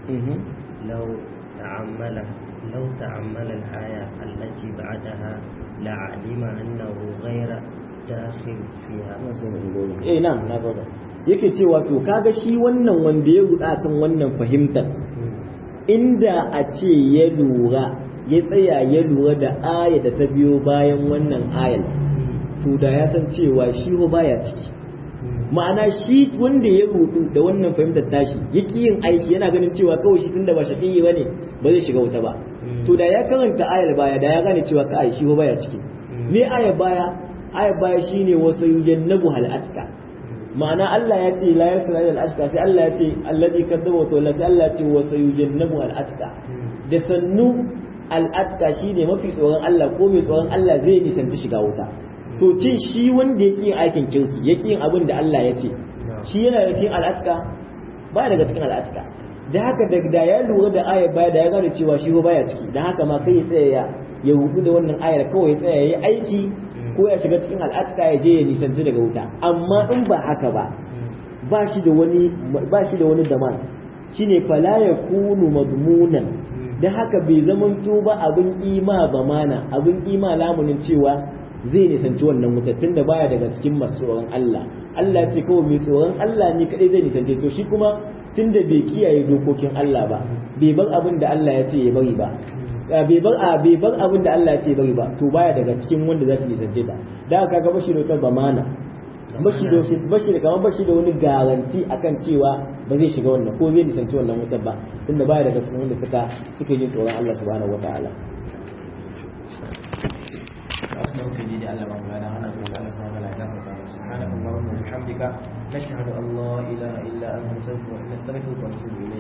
لو تعمل لو تعمل الآية التي بعدها لعلم أنه غير داخل فيها eh na na gaba yake cewa to kaga shi wannan wanda ya ruda kan wannan fahimtar inda a ce ya lura ya tsaya ya lura da aya da ta biyo bayan wannan ayar to da ya san cewa shi ba baya ciki ma'ana shi wanda ya rudu da wannan fahimtar tashi yake yin aiki yana ganin cewa kawai shi tunda ba shaƙi ba ne ba zai shiga wuta ba to da ya karanta ayar baya da ya gane cewa kai shi ba baya ciki me ayar baya ayar baya shine wasu yujannabu hal atka ma'ana Allah ya ce la yasra ila al-ashqa sai Allah ya ce alladhi kadzaba wa tawalla sai Allah ya ce wasu yujannabu al-atka da sannu al-atka shine mafi tsoron Allah ko mai tsoron Allah zai nisanci shiga wuta to cin shi wanda yake yin aikin kirki yake yin abin da Allah ya ce shi yana da cikin al'atka ba daga cikin al'atka da haka da da ya lura da ayar baya da ya gane cewa shi baya ciki da haka ma kai ya tsaya ya ya hudu da wannan ayar kawai ya tsaya ya aiki ko ya shiga cikin al'atka ya je ya nisanci daga wuta amma in ba haka ba ba shi da wani ba shi da wani zaman shine fala yakunu madmunan da haka bai zamanto ba abin ima ba mana abin ima lamunin cewa zai nisanci wannan wuta tunda baya daga cikin masu tsoron Allah Allah ce kawai mai tsoron Allah ne kadai zai nisance to shi kuma tunda bai kiyaye dokokin Allah ba bai bar abin da Allah ya ce ya bari ba bai bar a bai bar abin da Allah ya ce ya bari ba to baya daga cikin wanda za su nisance ta da haka ga bashi da zamana bashi da bashi da kamar bashi da wani garanti akan cewa ba zai shiga wannan ko zai nisanci wannan wutar ba tunda baya daga cikin wanda suka suka yi tsoron Allah subhanahu wataala توحيدي لألا مولانا أنا أقول أنا سبحانه لا يغفر سبحانك اللهم وبحمدك نشهد أن لا إله إلا أنت نستغفرك ونتوب إليك